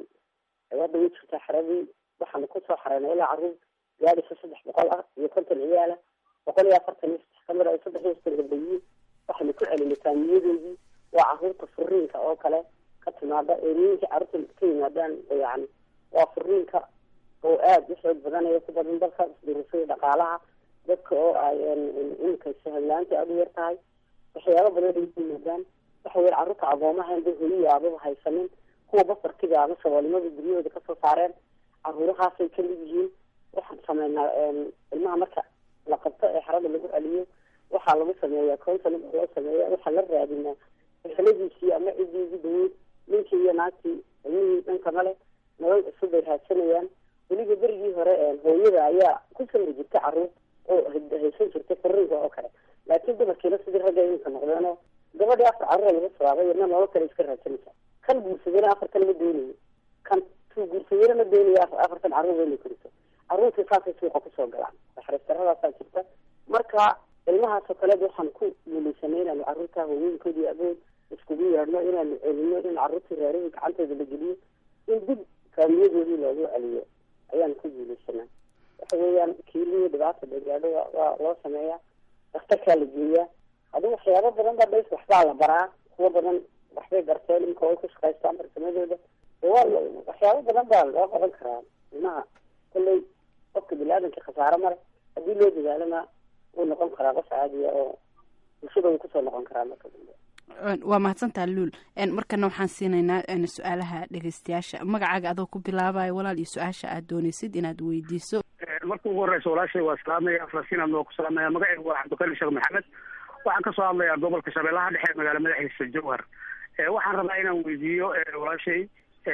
hadda way jirtaa xeradii waxaanu kusoo xareynay ilaa caruur gaadhisa saddex boqol ah iyo konton ciyaala boqol iyo afartan iyo saddex kamid ay saddex iyo soddon gabdayiin waxaynu ku celinay taamiyadoodii waa caruurta furiinka oo kale ka timaada eemooyinkii caruurta ka yimaadaan yani waa furiinka oo aada u xoog badanaya ku badan dalka isdurusada dhaqaalaha dadka oo ay iminka sahalaanta aada u yar tahay waxyaaba badan ay ku yimaadaan waxa weye carruurta agoomaha inda hooyiyi aababa haysanin kuwa basarkiga ama saboolnimada guryahooda kasoo saareen caruurahaasay kamid yihiin waxaan sameynaa ilmaha marka la qabto ee xarada lagu celiyo waxaa lagu sameeya counseling loo sameeya waxaa la raadinaa eheladiisii ama ciddii ugu daweyd ninkii iyo naagtii ilmihii dhanka male nolol cusub bay raadsanayaan weliba berigii hore hooyada ayaa ku samri jirtay caruur oo haysan jirtay furiinka oo kale laakiin dumarkiina sidii ragga iminka noqdeenoo gabadhii afar carruura laga sabaabay iyadna nolol kale iska raadsanaysa kan guursadana afartan ma doonayo kan tuu guursadana ma doonayo afartan carruur inay koriso carruurtii saasay suuqa kusoo galaan naxariistarradaasaa jirta marka ilmahaasoo kaleed waxaan ku guulaysanay inaanu carruurta haweenkoodii abood iskugu yeedhno inaanu celino in carruurtii reerihii gacantooda la geliyo in dib faamiyadoodii loogu celiyo ayaan ku guulaysanaa waxa weeyaan kiilihii dhibaata dagaadho waa loo sameeyaa daktarkaa la geeyaa adu waxyaabo badan ba dhays waxbaa la baraa kuwa badan waxbay barteen imka way ku shaqaystaan farsamadooda waa waxyaabo badan baa loo qaban karaa ilmaha kolley qofka bini-aadanka khasaaro male haddii loo dadaalana wuu noqon karaa qof caadiya oo bulshada wuu kusoo noqon karaa marka dambe waa mahadsantaa luul markana waxaan siinaynaa su-aalaha dhegeystayaasha magacaaga adoo ku bilaabayo walaal iyo su-aasha aad doonaysid inaad weydiiso marka ugu horeysa walaashay waa salaamaya falastiin aad waa ku salaamaya magacaygu waa cabdikariim sheekh maxamed waxaan kasoo hadlayaa gobolka shabeellaha dhexe magaala madaxiisa jowhar waxaan rabaa inaan weydiiyo walaashay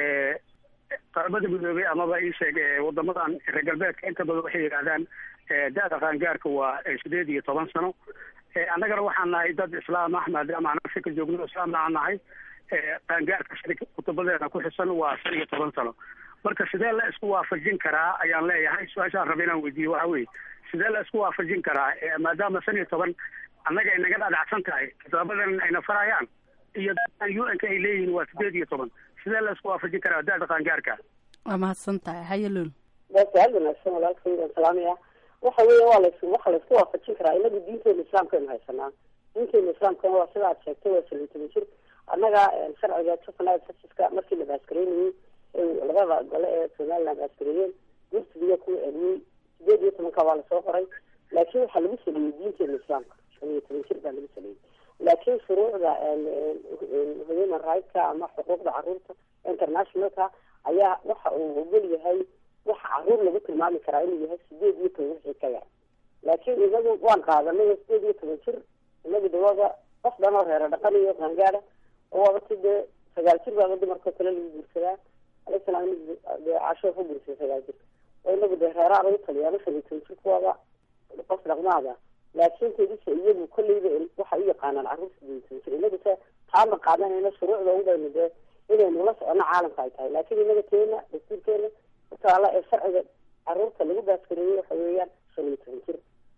qaramada midoobey amaba ii sheeg wadamadan reer galbeedka inta badan waxay yidhahdaan da-da qaangaarka waa sideed iyo toban sano annagana waxaan nahay dad islaam ah maadaama aan afrika joogno islaamna aan nahay qaangaarka shari kutubadeena ku xisan waa shan iyo toban sano marka sidee la isku waafajin karaa ayaan leeyahay su-aashaan raba inaan weydiiyo waxa weye sidee la isku waafajin karaa maadaama shan iyo toban annaga ay naga dhadhacsan tahay kitaabadan ayna farayaan iyo dadkan u n ka ay leeyihiin waa sideed iyo toban sidee la isku waafajin karaa da-da qaangaarka waa mahadsan tahay haye luul waa su-aal wanaagsan walaalkay waan salaamaya waxa weeye waa las waxa laisku waafajin karaa inagu diinteena islaamkaynu haysanaa diinteena islaamkana waa sida aad sheegtay waa shan iyo toban jir annaga sharciga juvenile justiska markii la baaskareynayey labada gole ee somaliland baaskareeyeen gursigiya kuwa celiyey sideed iyo tobanka waa lasoo qoray laakiin waxaa lagu saleeyey diinteena islaamka shan iyo toban jir baa lagu saleeyey laakiin shuruucda human rightska ama xuquuqda caruurta internationalka ayaa waxa uu ogol yahay waxa caruur lagu tilmaami karaa inuu yahay sideed iyo toban wixii ka yar laakiin inagu waan qaadanay sideed iyo toban jir inagu dawada qof dhan oo reero dhaqan iyo qaangaada oo waaba si dee sagaal jir baaba dumarkao kale lagu guursadaa alislam dee casho ku guursaday sagaal jir oo inagu dee reeraa lagu taliya ama shan iyo toban jir kuwaaba qof dhaqmaada laakiin kedisa iyagu kolleyba waxa u yaqaanaan caruur sideed iyo toban jir inagu se taama qaadanayna shuruucda ubaynu dee inaynu la socono caalamka ay tahay laakiin inaga teena dastuurkeena utaala ee sharciga caruurta lagu baaskareeyey waxa weeyaan shan iyo toban jir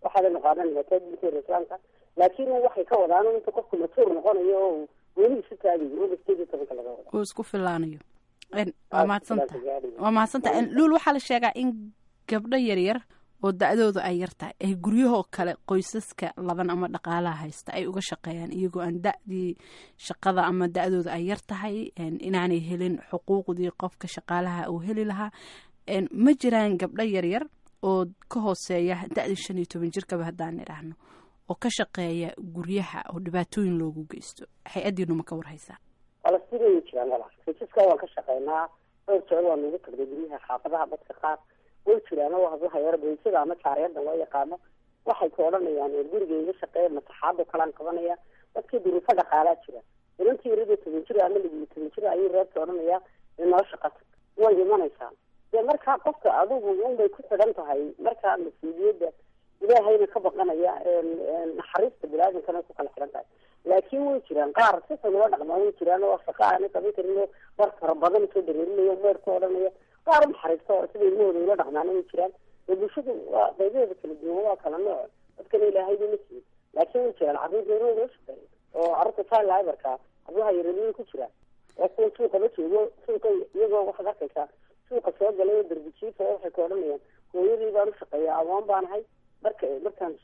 waxaadaynu qaadanayna taa diinteena islaamka laakiin waxay ka wadaan inta qofku matuur noqonayo oo weli isu taagayo oga sideed iyo tobanka laga wada uu isku filaanayo waa mahadsanta waa mahadsanta luul waxaa la sheegaa in gabdho yaryar oo da-doodu ay yar tahay ay guryahoo kale qoysaska laban ama dhaqaalaha haysta ay uga shaqeeyaan iyagoo aan da-dii shaqada ama da-dooda ay yar tahay inaanay helin xuquuqdii qofka shaqaalaha uu heli lahaa ma jiraan gabdho yaryar oo ka hooseeya da-dii shan iyo toban jirkaba haddaan idhaahno oo ka shaqeeya guryaha oo dhibaatooyin loogu geysto hay-addiinu ma ka warhaysaa falastiin way jiraan walaal qoysaska waan ka shaqeynaa dhowr jeer waan ugu tagnay guryaha xaafadaha dadka qaar way jiraan oo hablaha yar boysada ama jaariyada loo yaqaano waxay ka odhanayaan guriga iga shaqeeya mataxaado kalaan qabanaya dadkii duruufo dhaqaalaa jira inantii yarada toban jir ama ligiyo toban jir ayuu reerka odhanaya inoo shaqata way imanaysaa dee markaa qofka adigu unbay ku xidhan tahay markaa mas-uuliyadda ilaahayna ka baqanaya naxariista biniaadankana ku kala xidhan tahay laakiin way jiraan qaar si xun loo dhaqmaa way jiraan oo shaqa aana qaban karin oo war fara badan soo dareerinayo meer ku odhanaya qaar unaxariista oo sida ilmahooda ula dhaqmaana way jiraan dee bulshadu waa qaybaheeda kala duwan waa kala nooc dadkana ilaahayba ma siin laakiin way jiraan carruurta yaroo loo shaqeeya oo carruurta child laborka hablaha yareerada ku jiraan waa kuwa suuqa la joogo suuqa iyagoo waxaad arkaysaa suuqa soo galay oo darbijiifa oo waxay ka odhanayaan hooyadii baan u shaqeeya awoon baan ahay marka markaan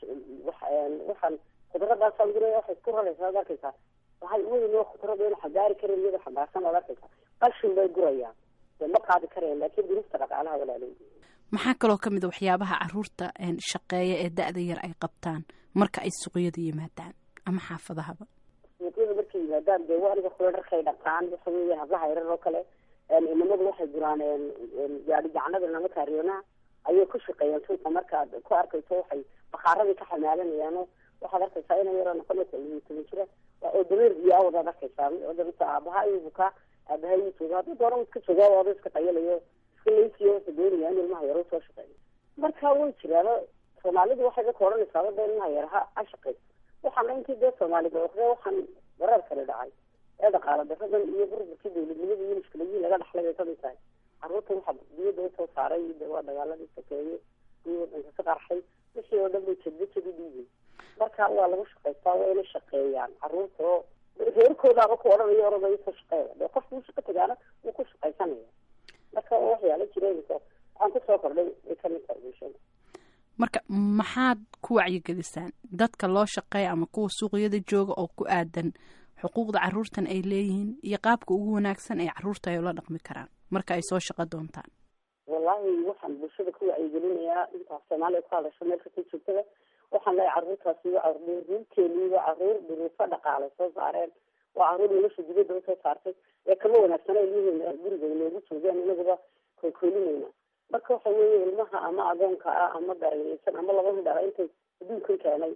waxaan khudradaasaan guraya waxay ku raraysaa ad arkaysaa waxay weyn oo khudrada ina xagaari karin iyadoo xambaarsan ad arkaysaa qashin bay gurayaan dee ma qaadi karayaan laakiin durufta dhaqaalaha walaalay maxaa kaloo ka mid a waxyaabaha caruurta shaqeeya ee da-da yar ay qabtaan marka ay suuqyada yimaadaan ama xaafadahaba suuqyada markay yimaadaan dee waa aniga kula dharkay dhaqaan waxa weeye hablaha yarar oo kale inamadu waxay guraan gaari gacanada lama kaariyoonaha ayay ku shaqeeyaan suuqa markaad ku arkayso waxay bakaaradii ka xamaalanayaano waxaad arkaysaa ina yaroo noqonaysa iyo toban jira oo dameer iyo awadaad arkaysaa odabisa aabaha iyo bukaa aabaha iyo jooga hadduu dooran iska joogaa waaba iska qayalayo iska leysiyo wuxuu doonaya in ilmaha yaro soo shaqeeyo marka way jiraano soomaalidu waxay dadka odhanaysaa wada ilmaha yar ha ha shaqeyso waxaana intii dee soomaalida oqde waxaan wareer kale dhacay ee dhaqaala daradan iyo burburkii dawladnimada iyo mushkiladihii laga dhaxlay bay kamid tahay carruurta waxaa biyada usoo saaray de waa dagaaladii sakeeye iyo wadanka ka qarxay wixii oo dhan bay jedba jadi dhiibay marka waa lagu shaqaystaa waa inay shaqeeyaan carruurta oo reerkoodaaba ku odhanayo orada isoo shaqeeya dee qofka u shaqo tagaana wuu ku shaqaysanaya marka waxyaala jireenka waxaan kusoo kordhay ay kamid tahay bulshada marka maxaad ku wacyigelisaan dadka loo shaqeeya ama kuwa suuqyada jooga oo ku aadan xuquuqda caruurtan ay leeyihiin iyo qaabka ugu wanaagsan ee caruurta ay ula dhaqmi karaan marka ay soo shaqo doontaan wallahi waxaan bulshada ku wacyigelinayaa intaas soomaaliya ku hadasho meel kasta joogtada waxaan leeyahay carruurtaasi waa caruurteeni waa caruur duruufo dhaqaale soo saareen waa caruur nolosha dibadda usoo saartay ee kama wanaagsana ilmihiina guriga inoogu joogaan inaguba koolkoolinayna marka waxa weeye ilmaha ama agoonka ah ama darayeysan ama laba hidhala intay adduunkan keenay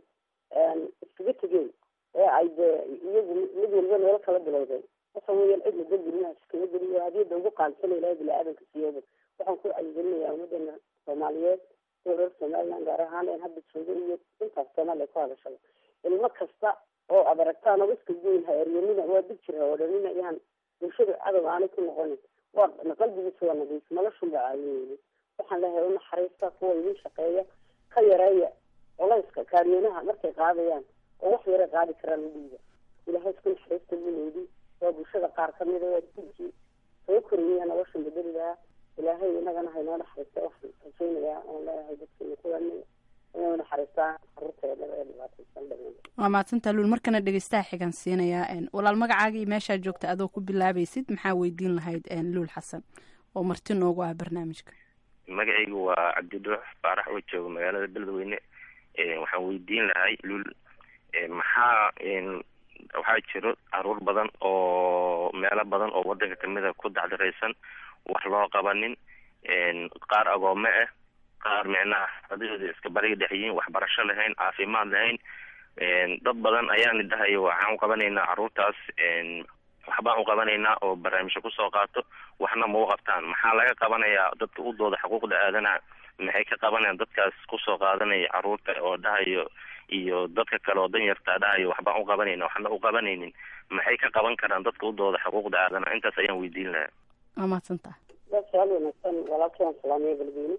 iskaga tegeen ee ay dee iyagu mid walba nolol kala bilowdeen waxa weeyaan cidna dad ilmahaas iskaga geliyo hadiyada ugu qaalisana ilahay bini-aadanka siiyooba waxaan ku wacyigelinayaa ummadana soomaaliyeed iyo reer somaliland gaar ahaan een hadda jooga iyo intaas soomaaliya ku hadashada ilmo kasta oo aad aragtaan oo iska goyn ha eryanina waa dig jir ha odhanina yaan bulshada cadow aanay ku noqonin waa qalbigiisa waa nadiif noloshunba caawineyni waxaan leeyahay u naxariista kuwa idin shaqeeya ka yareeya colayska kaariyoonaha markay qaadayaan oo wax yara qaadi karaan u dhiiba ilaahay isku naxariista buleedi waa bulshada qaar kamida waa dinkii soo koriyaya noloshan bedeli lahaa ilaahay inagana haynoo naxariista waxaan rajaynayaa oon leeyahay dadkeena kuwan inay naxariistaan caruurteeda ee dhibaataysan dhameen waa mahadsantaa luul markana dhegeystaha xigan siinayaa walaal magacaaga iyo meeshaa joogta adoo ku bilaabaysid maxaa weydiin lahayd luul xasan oo marti noogu ah barnaamijka magacaygu waa cabdiduux faarax oo jooga magaalada beledweyne waxaan weydiin lahay luul maxaa waxaa jiro caruur badan oo meelo badan oo wadanka kamida ku dacdaraysan wax loo qabanin qaar agoome ah qaar micnaha adadooda iska bariga dhex yihiin waxbarasho lahayn caafimaad lahayn dad badan ayaani dhahayo waxaan uqabanaynaa caruurtaas waxbaan uqabanaynaa oo barnaamijyo kusoo qaato waxna ma u qabtaan maxaa laga qabanayaa dadka u dooda xuquuqda aadanaha maxay ka qabanayaan dadkaas kusoo qaadanaya caruurta oo dhahayo iyo dadka kale oo dan yartaa dhahayo waxbaan uqabanayna waxna uqabanaynin maxay ka qaban karaan dadka u dooda xuquuqda aadanaha intaas ayaan weydiin lahaa waa mahadsantaha waa su-aal wanaagsan walaalkii aan salaamiya beledweyne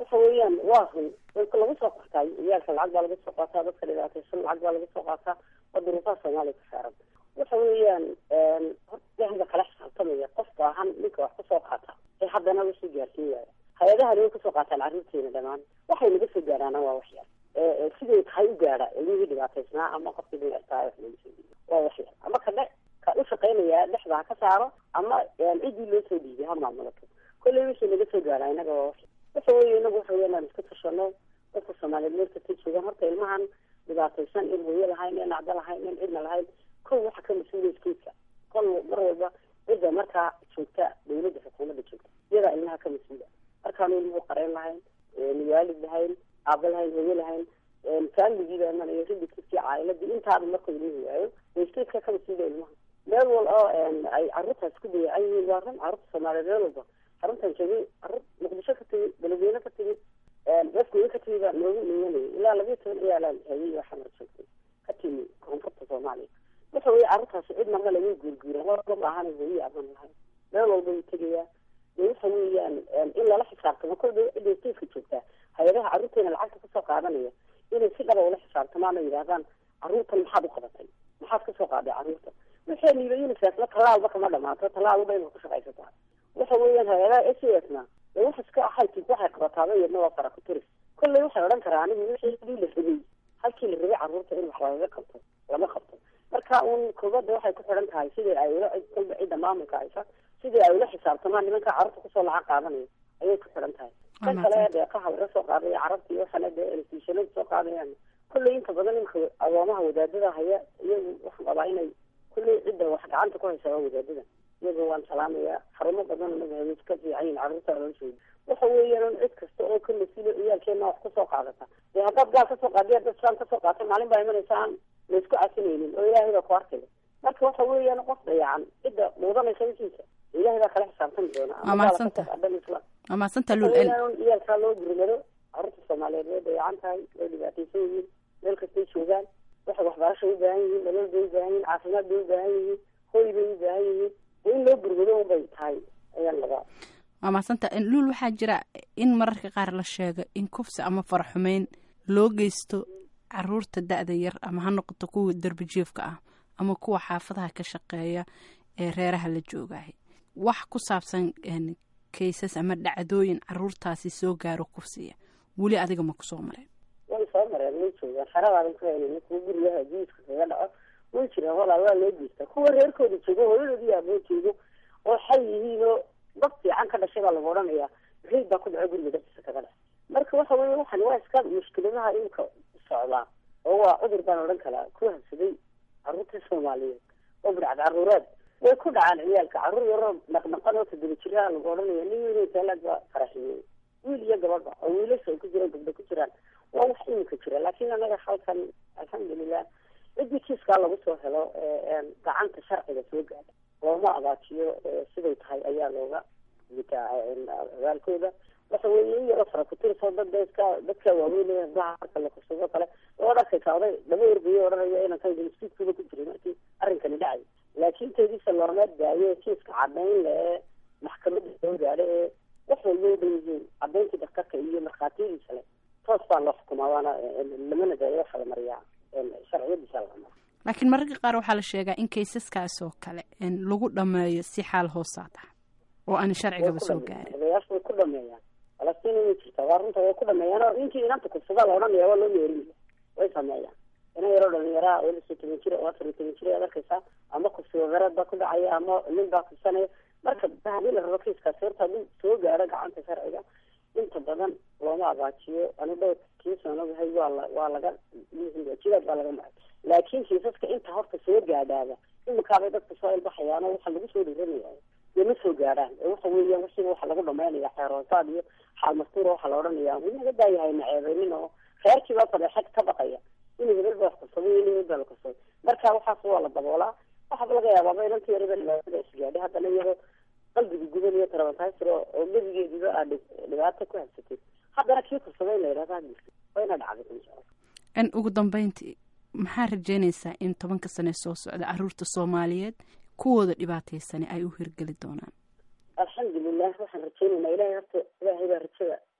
waxa weeyaan waa run dadka lagu soo qaataa ciyaalka lacag baa laga soo qaataa dadka dhibaataysan lacag baa laga soo qaataa waa duruufaha soomaaliya ku saaran waxa weeyaan horta ilaahay kala xisaabtamaya qof baahan ninka wax kasoo qaata ee haddana lasoo gaarsiin waaya hay-adaha way kasoo qaataan carruurteena dhammaan waxay naga soo gaaraana waa wax yar siday tahay u gaadha ilmihii dhibaataysnaa ama qofkii dhinacataa wax laga soo dhiibo waa wax yar ama ka dhe ka u shaqaynaya dhexda ha ka saaro ama ciddii loo soo dhiibay ha maamulato kolley wixii naga soo gaara inaga waa wax yar waxa weeye inagu waxa weya inaan iska tashano dadka soomaaliyeed meel kasta joogaan horta ilmahan dhibaataysan in hooyo lahayn in acdo lahayn in cidna lahayn kow waxa ka mas-uulaya iskuulka kol mar walba cidda markaa joogta dawladda xukuumadda joogta iyadaa ilmaha ka mas-uula markaanu ilmuhu qareen lahayn waalid lahayn aaba lahayn hooyo lahayn faamiligiiba imanayo ridikii caa'iladii intaaba markuu ilmuhu waayo waystaydka ka mas-uula ilmaha meel wal oo ay carruurtaas ku dayacan yihiin waa run carruurta soomaaliyeed meel walba xaruntan joogay carruur muqdisho ka tegi beledweyne ka tegi dadkooda ka tegi baa noogu imanayay ilaa labiyo toban ciyaalaan hayay oo xamar joogtay ka timi koonfurta soomaaliya waxa weeye carruurtaasi cidna male way guurguuraan waa maahan hooyo aban lahayn meel walba wuu tegayaa dee waxa weeyaan in lala xisaabtamo kolba cidda stateska joogtaa hay-adaha carruurteena lacagta kasoo qaadanaya inay si dhaba ula xisaabtamaan oo yidhahdaan carruurtan maxaad u qabatay maxaad kasoo qaaday carruurta waxay niiba unisefna tallaalba kama dhamaato tallaalba inay ku shaqaysataa waxa weeyaan hay-adaha s a s na dee wax iska ahaytib waxay qabataaba iyadna waa farakuturis kolley waxay odhan karaa anigu wixii la rabay halkii la rabay carruurta in wax lagaga qabto lama qabto marka uun koobada waxay ku xidhan tahay sidii ay ula kolba cidda maamulka haysa sidii ay ula xisaabtamaan nimanka carruurta kusoo lacag qaadanaya ayay ku xidhan tahay kan kale deeqaha laga soo qaadaya carabta iyo waxana dee elestiishanada soo qaadayaan kolley inta badan imka agoomaha wadaadada haya iyagu waxaan qabaa inay kolley cidda wax gacanta ku haysa waa wadaadada iyaga waan salaamaya xarumo badan naga hay ka fiican yihin carruurta loo sheegi waxa weeyaan cid kasta oo ka mas-uula ciyaalkeena wax kusoo qaadata dee haddaad gaal kasoo qaadiy haddaad islaan kasoo qaata maalin baa imanaysa aan laisku casinaynin oo ilaahay baa ku arkaya marka waxa weeyaan qof dayacan cidda muudanaysa wixiisa ilaahay baa kala xisaabtami doona Waa mahadsanta. waa mahadsanta luul iyaalkaa loo gurmado carruurta soomaaliyeed way dayacan tahay way dhibaataysan yihiin meel kastay joogaan waxay waxbarasha u baahan yihiin dhalal bay u baahan yihiin caafimaad bay u baahan yihiin hoy bay u baahan yihiin in loo gurmado unbay tahay ayaan lagaa waa mahadsanta luul waxaa jira in mararka qaar la sheego in kufsi ama faraxumeyn loo geysto caruurta da-da yar ama ha noqoto kuwa derbijiifka ah ama kuwa xaafadaha ka shaqeeya ee reeraha la joogahay wax ku saabsan een, kaysas ama dhacdooyin caruurtaasi soo gaaro kufsiya weli adiga ma kusoo mareen way soo mareen way joogaan xeradaadan ku haynin kuwa gurigaha jiiska kaga dhaco way jiraan walaa waa loo geystaa kuwa reerkooda joogo hooyadoodi iyo aboo joogo oo xay yihiin oo dad fiican ka dhashay baa lagu odhanayaa reyd baa ku dhaco guriga dartiisa kaga dhac marka waxa weeye waxan waa iska mushkiladaha imika socdaa oo waa cudur baan odhan karaa ku habsaday carruurta soomaaliyeed oo bidhacd carruureed way ku dhacaan ciyaalka carruur yaroo naqnaqan oo toddoba jiraha lagu odhanaya nin weyn taalaad baa faraxiyey wiil iyo gabadha oo wiilasha ay ku jiraan gabdho ku jiraan waa wax imika jira laakiin anaga halkan alxamdulilah ciddii kiiskaa lagu soo helo ee gacanta sharciga soo gaadha looma abaajiyo ee siday tahay ayaa looga gutaa abaalkooda waxa weeye in yaroo farakutirso dad iska dadka waaweyn ee hablaha marka la kursado kale oo arkaysa oday laba ergayo odhanaya inaan kan instituutkooda ku jiray markii arrinkani dhacay laakiin teediisa looma daayo kiiska cadayn le ee maxkamadda soo gaadha ee wax walba u dhan yihiin cadayntii daktarka iyo markhaatiyadiisa le toos baa loo xukumaa waana lamana daayo waxa la mariyaa sharciyadiisa la maraa laakiin mararka qaar waxaa la sheegaa in kaysaskaas oo kale een, lagu dhammeeyo si xaal hoosaad ah oo aan sharcigaba soo gaarin odayaashu way ku dhameeyaan falastiin way jirtaa waa runta way ku dhameeyaan oo ninkii inanta kursada la odhanaya waa loo meerinaya way sameeyaan ina yaroo dhalinyaraa oo lixi toban jir oo afar iyo toban jir ayaad arkaysaa ama kursi wadareed baa ku dhacaya ama nin baa kursanaya marka haddii la rabo kiiskaasi horta hadduu soo gaaro gacanta sharciga inta badan looma abaajiyo ani dhowr kiis aan ogahay waa la waa laga jidaad baa laga maray laakiin kiisaska inta horta soo gaadhaaba imikaabay dadka soo ilbaxayaan oo waxa lagu soo dhiranaya dee ma soo gaadhaan ee waxa weeyaan wasiba waxa lagu dhamaynaya xeeroosaad iyo xaal mastuura waxaa la odhanaya inaga daayahay naceebeynin oo reerkiiba fadeexad ka baqaya inuu hebel baa wax kursaday inuu hebel baa la kursaday marka waxaas waa la daboolaa waxaaba laga yaabaaba inanta yarada dhibaatada isgaadhay haddana iyadoo qalbiga guban iyo tarabantaysir oo oo gebigeediba aad dhib- dhibaato ku habsatay haddana kii kursaday in la yidhahda hadilka waa ina dhacday insha allah n ugu dambeyntii maxaa rajeynaysaa in tobanka sane soo socda caruurta soomaaliyeed kuwooda dhibaataysani ay u hirgeli doonaan alxamdulilah waxaan rajaynaynaa ilahay horta ilaahay baa rajada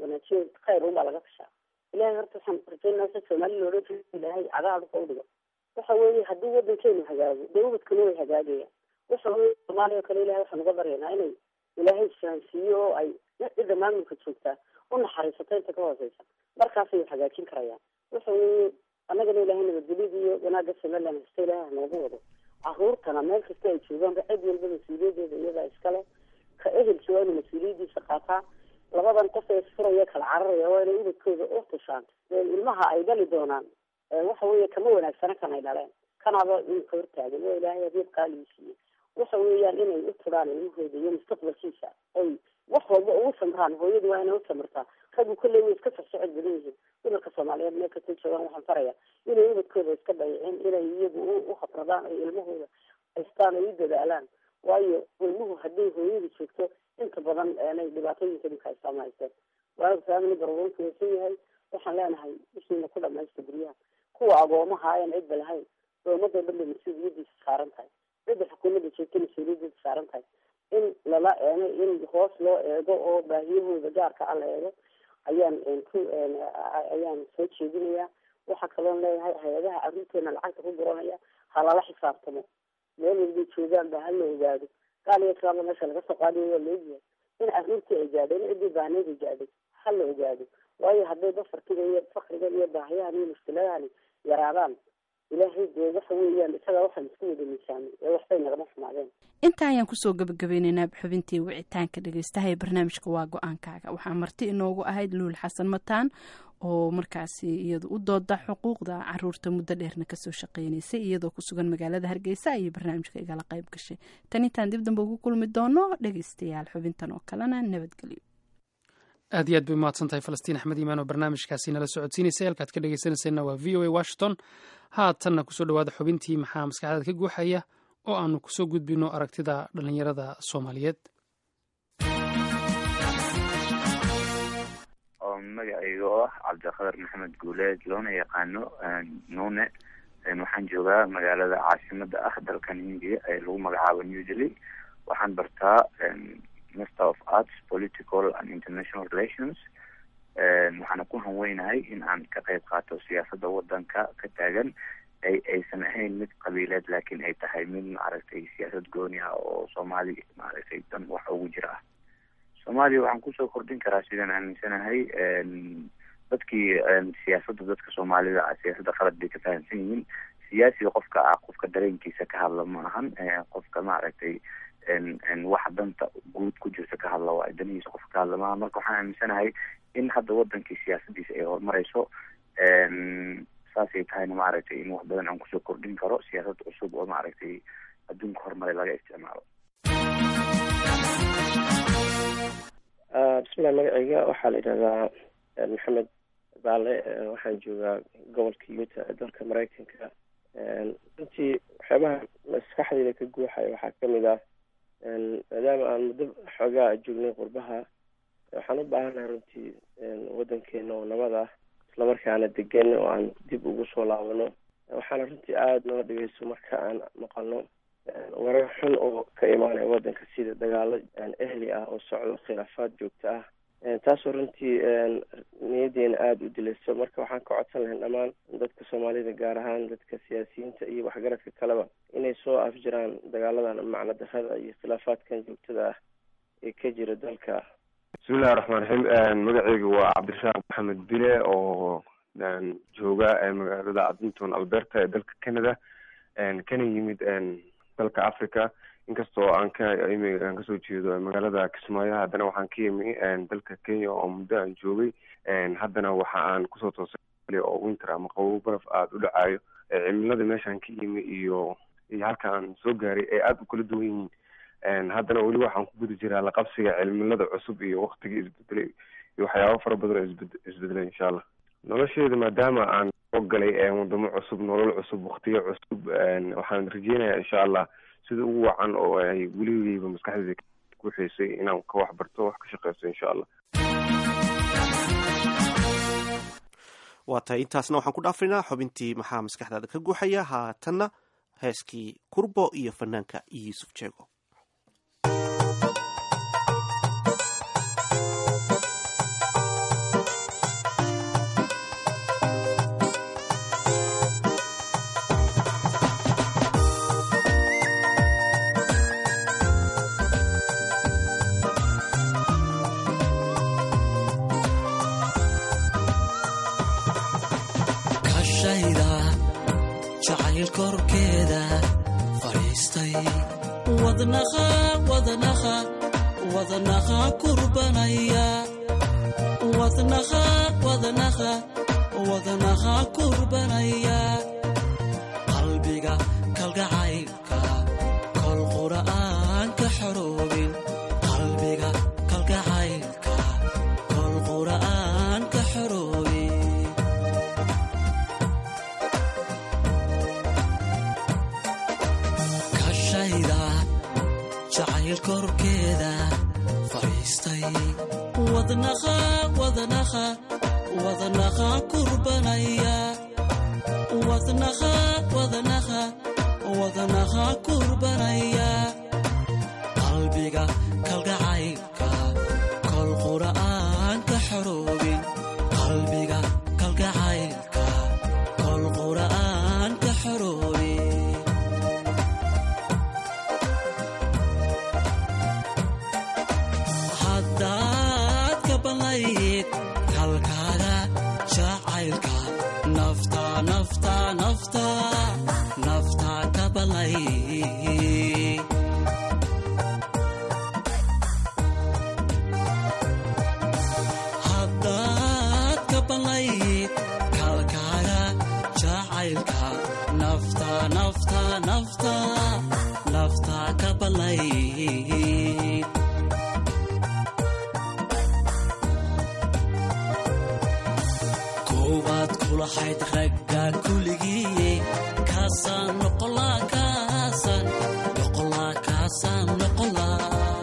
wanaajiyo khayr unbaa laga tashaa ilahay horta waxaan rajaynaa sa soomaali loodhan jiro ilaahay cagaha ka udhigo waxa weeye haddii wadankeenu hagaago dee ubadkuna way hagaagayaan waxa weeye soomaaliya oo kale ilahay waxaan uga baryaynaa inay ilaahay isfahansiiyo oo ay cidda maamulka joogtaa u naxariisato inta ka hooseysa markaasay hagaajin karayaan waxa weeye annagana ilaahay nabadgelyada iyo wanaagga somaliland hasta ilaahay hanoogu wado caruurtana meel kasta ay joogaanba cid walba mas-uuliyadeeda iyadaa iskale ka ehelki waa inuu mas-uuliyadiisa qaataa labadan qof ee isfuraya kala cararaya waa inay ubadkooda u tushaan ilmaha ay dhali doonaan waxa weeye kama wanaagsana kan ay dhaleen kanaaba inka hortaagan waa ilaahay adeeb qaaligii siiyey waxa weeyaan inay u turaan ilmahooda iyo mustaqbalkiisa oy wax walba ugu samraan hooyadu waa inay u samirtaa raggu kolley way iska socsocod badan yihiin dumarka soomaaliyeed meel kasta joogaan waxaan faraya inay ubadkooda iska dayicin inay iyagu u habradaan ay ilmahooda haystaan ay u dadaalaan waayo ilmuhu hadday hooyadu joogto inta badan nay dhibaatooyinka dhibka haystaama haysteen waayo faamili barwonku waysan yahay waxaan leenahay ishiina ku dhamaysta guryaha kuwa agoomaha ayan cidba lahayn doomadoo dhan bay mas-uuliyadiisa saaran tahay cidda xukuumadda joogta mas-uuliyadiisa saaran tahay in lala eego in hoos loo eego oo baahiyahooda gaarka a la eego ayaan ku ayaan soo jeedinayaa waxaa kaloon leeyahay hay-adaha carruurteena lacagta ku guranaya ha lala xisaabtamo meel walbay joogaan ba hala ogaado gaal iyo islaamba meesha laga soo qaadiyo waa laogyahay in carruurtii ay gaadhay in ciddii baahneed ay gaadhay ha la ogaado waayo hadday bafartiga iyo fakriga iyo baahiyahan iyo mushkiladahani yaraadaan ilaahay dee waxa weeyaan isagaa waxaan isku wada miisaamay ee waxbay nagama xumaadeen intaa ayaan kusoo gabagabeyneynaa xubintii wicitaanka dhegeystaha ee barnaamijka waa go-aankaaga waxaa marti inoogu ahayd luul xasan mataan oo markaasi iyadu u dooda xuquuqda caruurta muddo dheerna kasoo shaqeynaysay iyadoo ku sugan magaalada hargeysa ayay barnaamijka igala qayb gashay tan intaan dib dambe ugu kulmi doono dhegeystayaal xubintan oo kalena nabadgelyo aad iyo aad bay umahadsan tahay falastiin axmed iimaan oo barnaamijkaasi nala socodsiinaysay halkaad ka dhegeysanayseena waa v o a washington haatanna kusoo dhawaada xubintii maxaa maskaxdaada ka guuxaya oo aanu kusoo gudbino aragtida dhallinyarada soomaaliyeed oo magacayga oo ah cabdiqadar maxamed guuleed loona yaqaano nuune waxaan joogaa magaalada caasimada ah dalkan hindiya ee lagu magacaabo new delhi waxaan bartaa master of arts political and international relations waxaana ku hanweynahay in aan ka qayb qaato siyaasada wadanka ka taagan ay aysan ahayn mid qabiileed laakiin ay tahay mid maaragtay siyaasad gooni ah oo soomaali maaragtay dan wax ugu jira ah soomaaliya waxaan kusoo kordhin karaa sidaan aaminsanahay dadkii siyaasada dadka soomaalida ah siyaasada qalad bay ka fahamsan yihiin siyaasiga qofka ah qofka dareenkiisa ka hadla ma ahan qofka maaragtay waxa danta guud ku jirta ka hadla waa danihiisa qofka ka hadla maaha marka waxaan aaminsanahay in hadda wadankii siyaasadiisa ay horumareyso saasay tahayna maaragtay in wax badan aan kusoo kordhin karo siyaasad cusub oo maaragtay adduunka horumaray laga isticmaalo bismillahi magacayga waxaa la yidhahdaa maxamed baale waxaan joogaa gobolka yuta ee dalka maraykanka runtii waxyaabaha maskaxdayda ka guuxaya waxaa kamid ah maadaama aan muddo xoogaa joognay qurbaha waxaan u baahanahay runtii wadankeena oo nabad ah islamarkaana degan oo aan dib ugu soo laabano waxaana runtii aada noo dhigayso marka aan maqalno warar xun oo ka imaanaya wadanka sida dagaalo ehli ah oo socdo khilaafaad joogto ah taasoo runtii niyadeena aada u dilayso marka waxaan ka codsan lahayn dhammaan dadka soomaalida gaar ahaan dadka siyaasiyiinta iyo waxgaradka kaleba inay soo afjiraan dagaaladan macno darada iyo khilaafaadkan joogtada ah ee ka jira dalka bismillahi raxmaan raxiim magaceyga waa cabdirasaaq maxamed bile oo jooga magaalada adinton alberta ee dalka canada kana yimid dalka africa inkastoo aan ka aan kasoo jeedo magaalada kismaayo haddana waxaan ka yimi dalka kenya oo muddo aan joogay haddana waxa aan kusoo toosay oo winter ama qabow baraf aada u dhacayo cimilada meeshaan ka yimi iyo iyo halka aan soo gaaray ay aada u kala duwan yihiin haddana weli waxaan ku guda jiraa laqabsiga cimilada cusub iyo waktiga isbedelay iyo waxyaabo fara badan oo isbed isbedelay insha allah nolosheeda maadaama aan soo galay wadamo cusub nolol cusub waktiyo cusub waxaan rajeynayaa insha allah sida ugu wacan oo ay weligeyba maskaxdeeda ku xeysay inaan ka wax barto wax ka shaqeysto insha allah waa tahay intaasna waxaan ku dhaafaynaa xubintii maxaa maskaxdaada ka guuxaya haatanna heeskii kurbo iyo fanaanka yuusuf jeego jacayl korkeeda fadhiistay wadnaha wadnaha wadnaha kurbanaya wadnaha wadnaha wadnaha kurbanaya qalbiga kalgacaylka kol qura'aan ka xoroobin qalbiga kalgacaylka kol qura'aan ka xoroobin kashayda jacayl korkeeda fadhiistay wadnaha wadnaha wadnaha kurbanaya wadnaha wadnaha wadnaha kurbanaya qalbiga kalgacaylka kol qura'aan ka xoroobin qalbiga kalgacaylka kol qura'aan ka xoroobin haddaad ka banlayd kalkaaga jacaylka nafta nafta nafta nafta ka banlayd haddaad ka banlayd kalkaaga jacaylka nafta nafta nafta nafta ka banlayd koowaad kulahayd ragga kuligii kaasaan noqolaa kaasaan noqolaa kaasaan noqolaa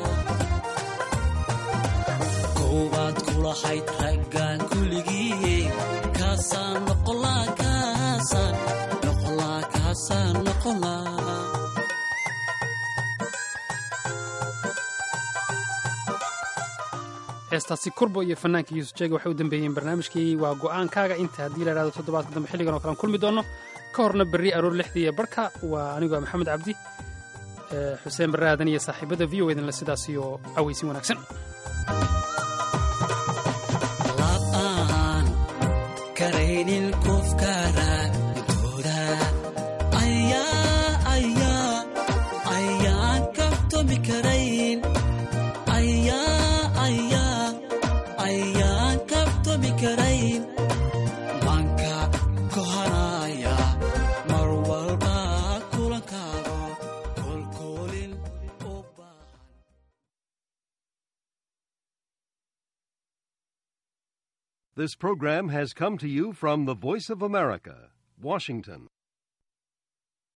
koowaad kulahayd raggaan kuligii kaasaan noqolaa kaasaan noqolaa kaasaan noqolaa heestaasi kurbo iyo fanaanka yuusuf jeega waxay u dambeeyeen barnaamijkii waa go'aankaaga inta haddii la idhahdo toddobaadka dambe xilligan oo kale aan kulmi doonno ka horna berri aroor lixdii iyo barhka waa anigoo maxamed cabdi ee, xuseen barre aadan iyo saaxiibada v o edanle sidaas iyo cawaysin wanaagsan aan karaynin qofka raadintooda ayaa ayaa ayaan kabtoomi karayn ayaa ayaa ayaan kabtoomi karayn manka kohanaya mar walba kulankaago kolkoolin u This program has come to you from the Voice of America, Washington.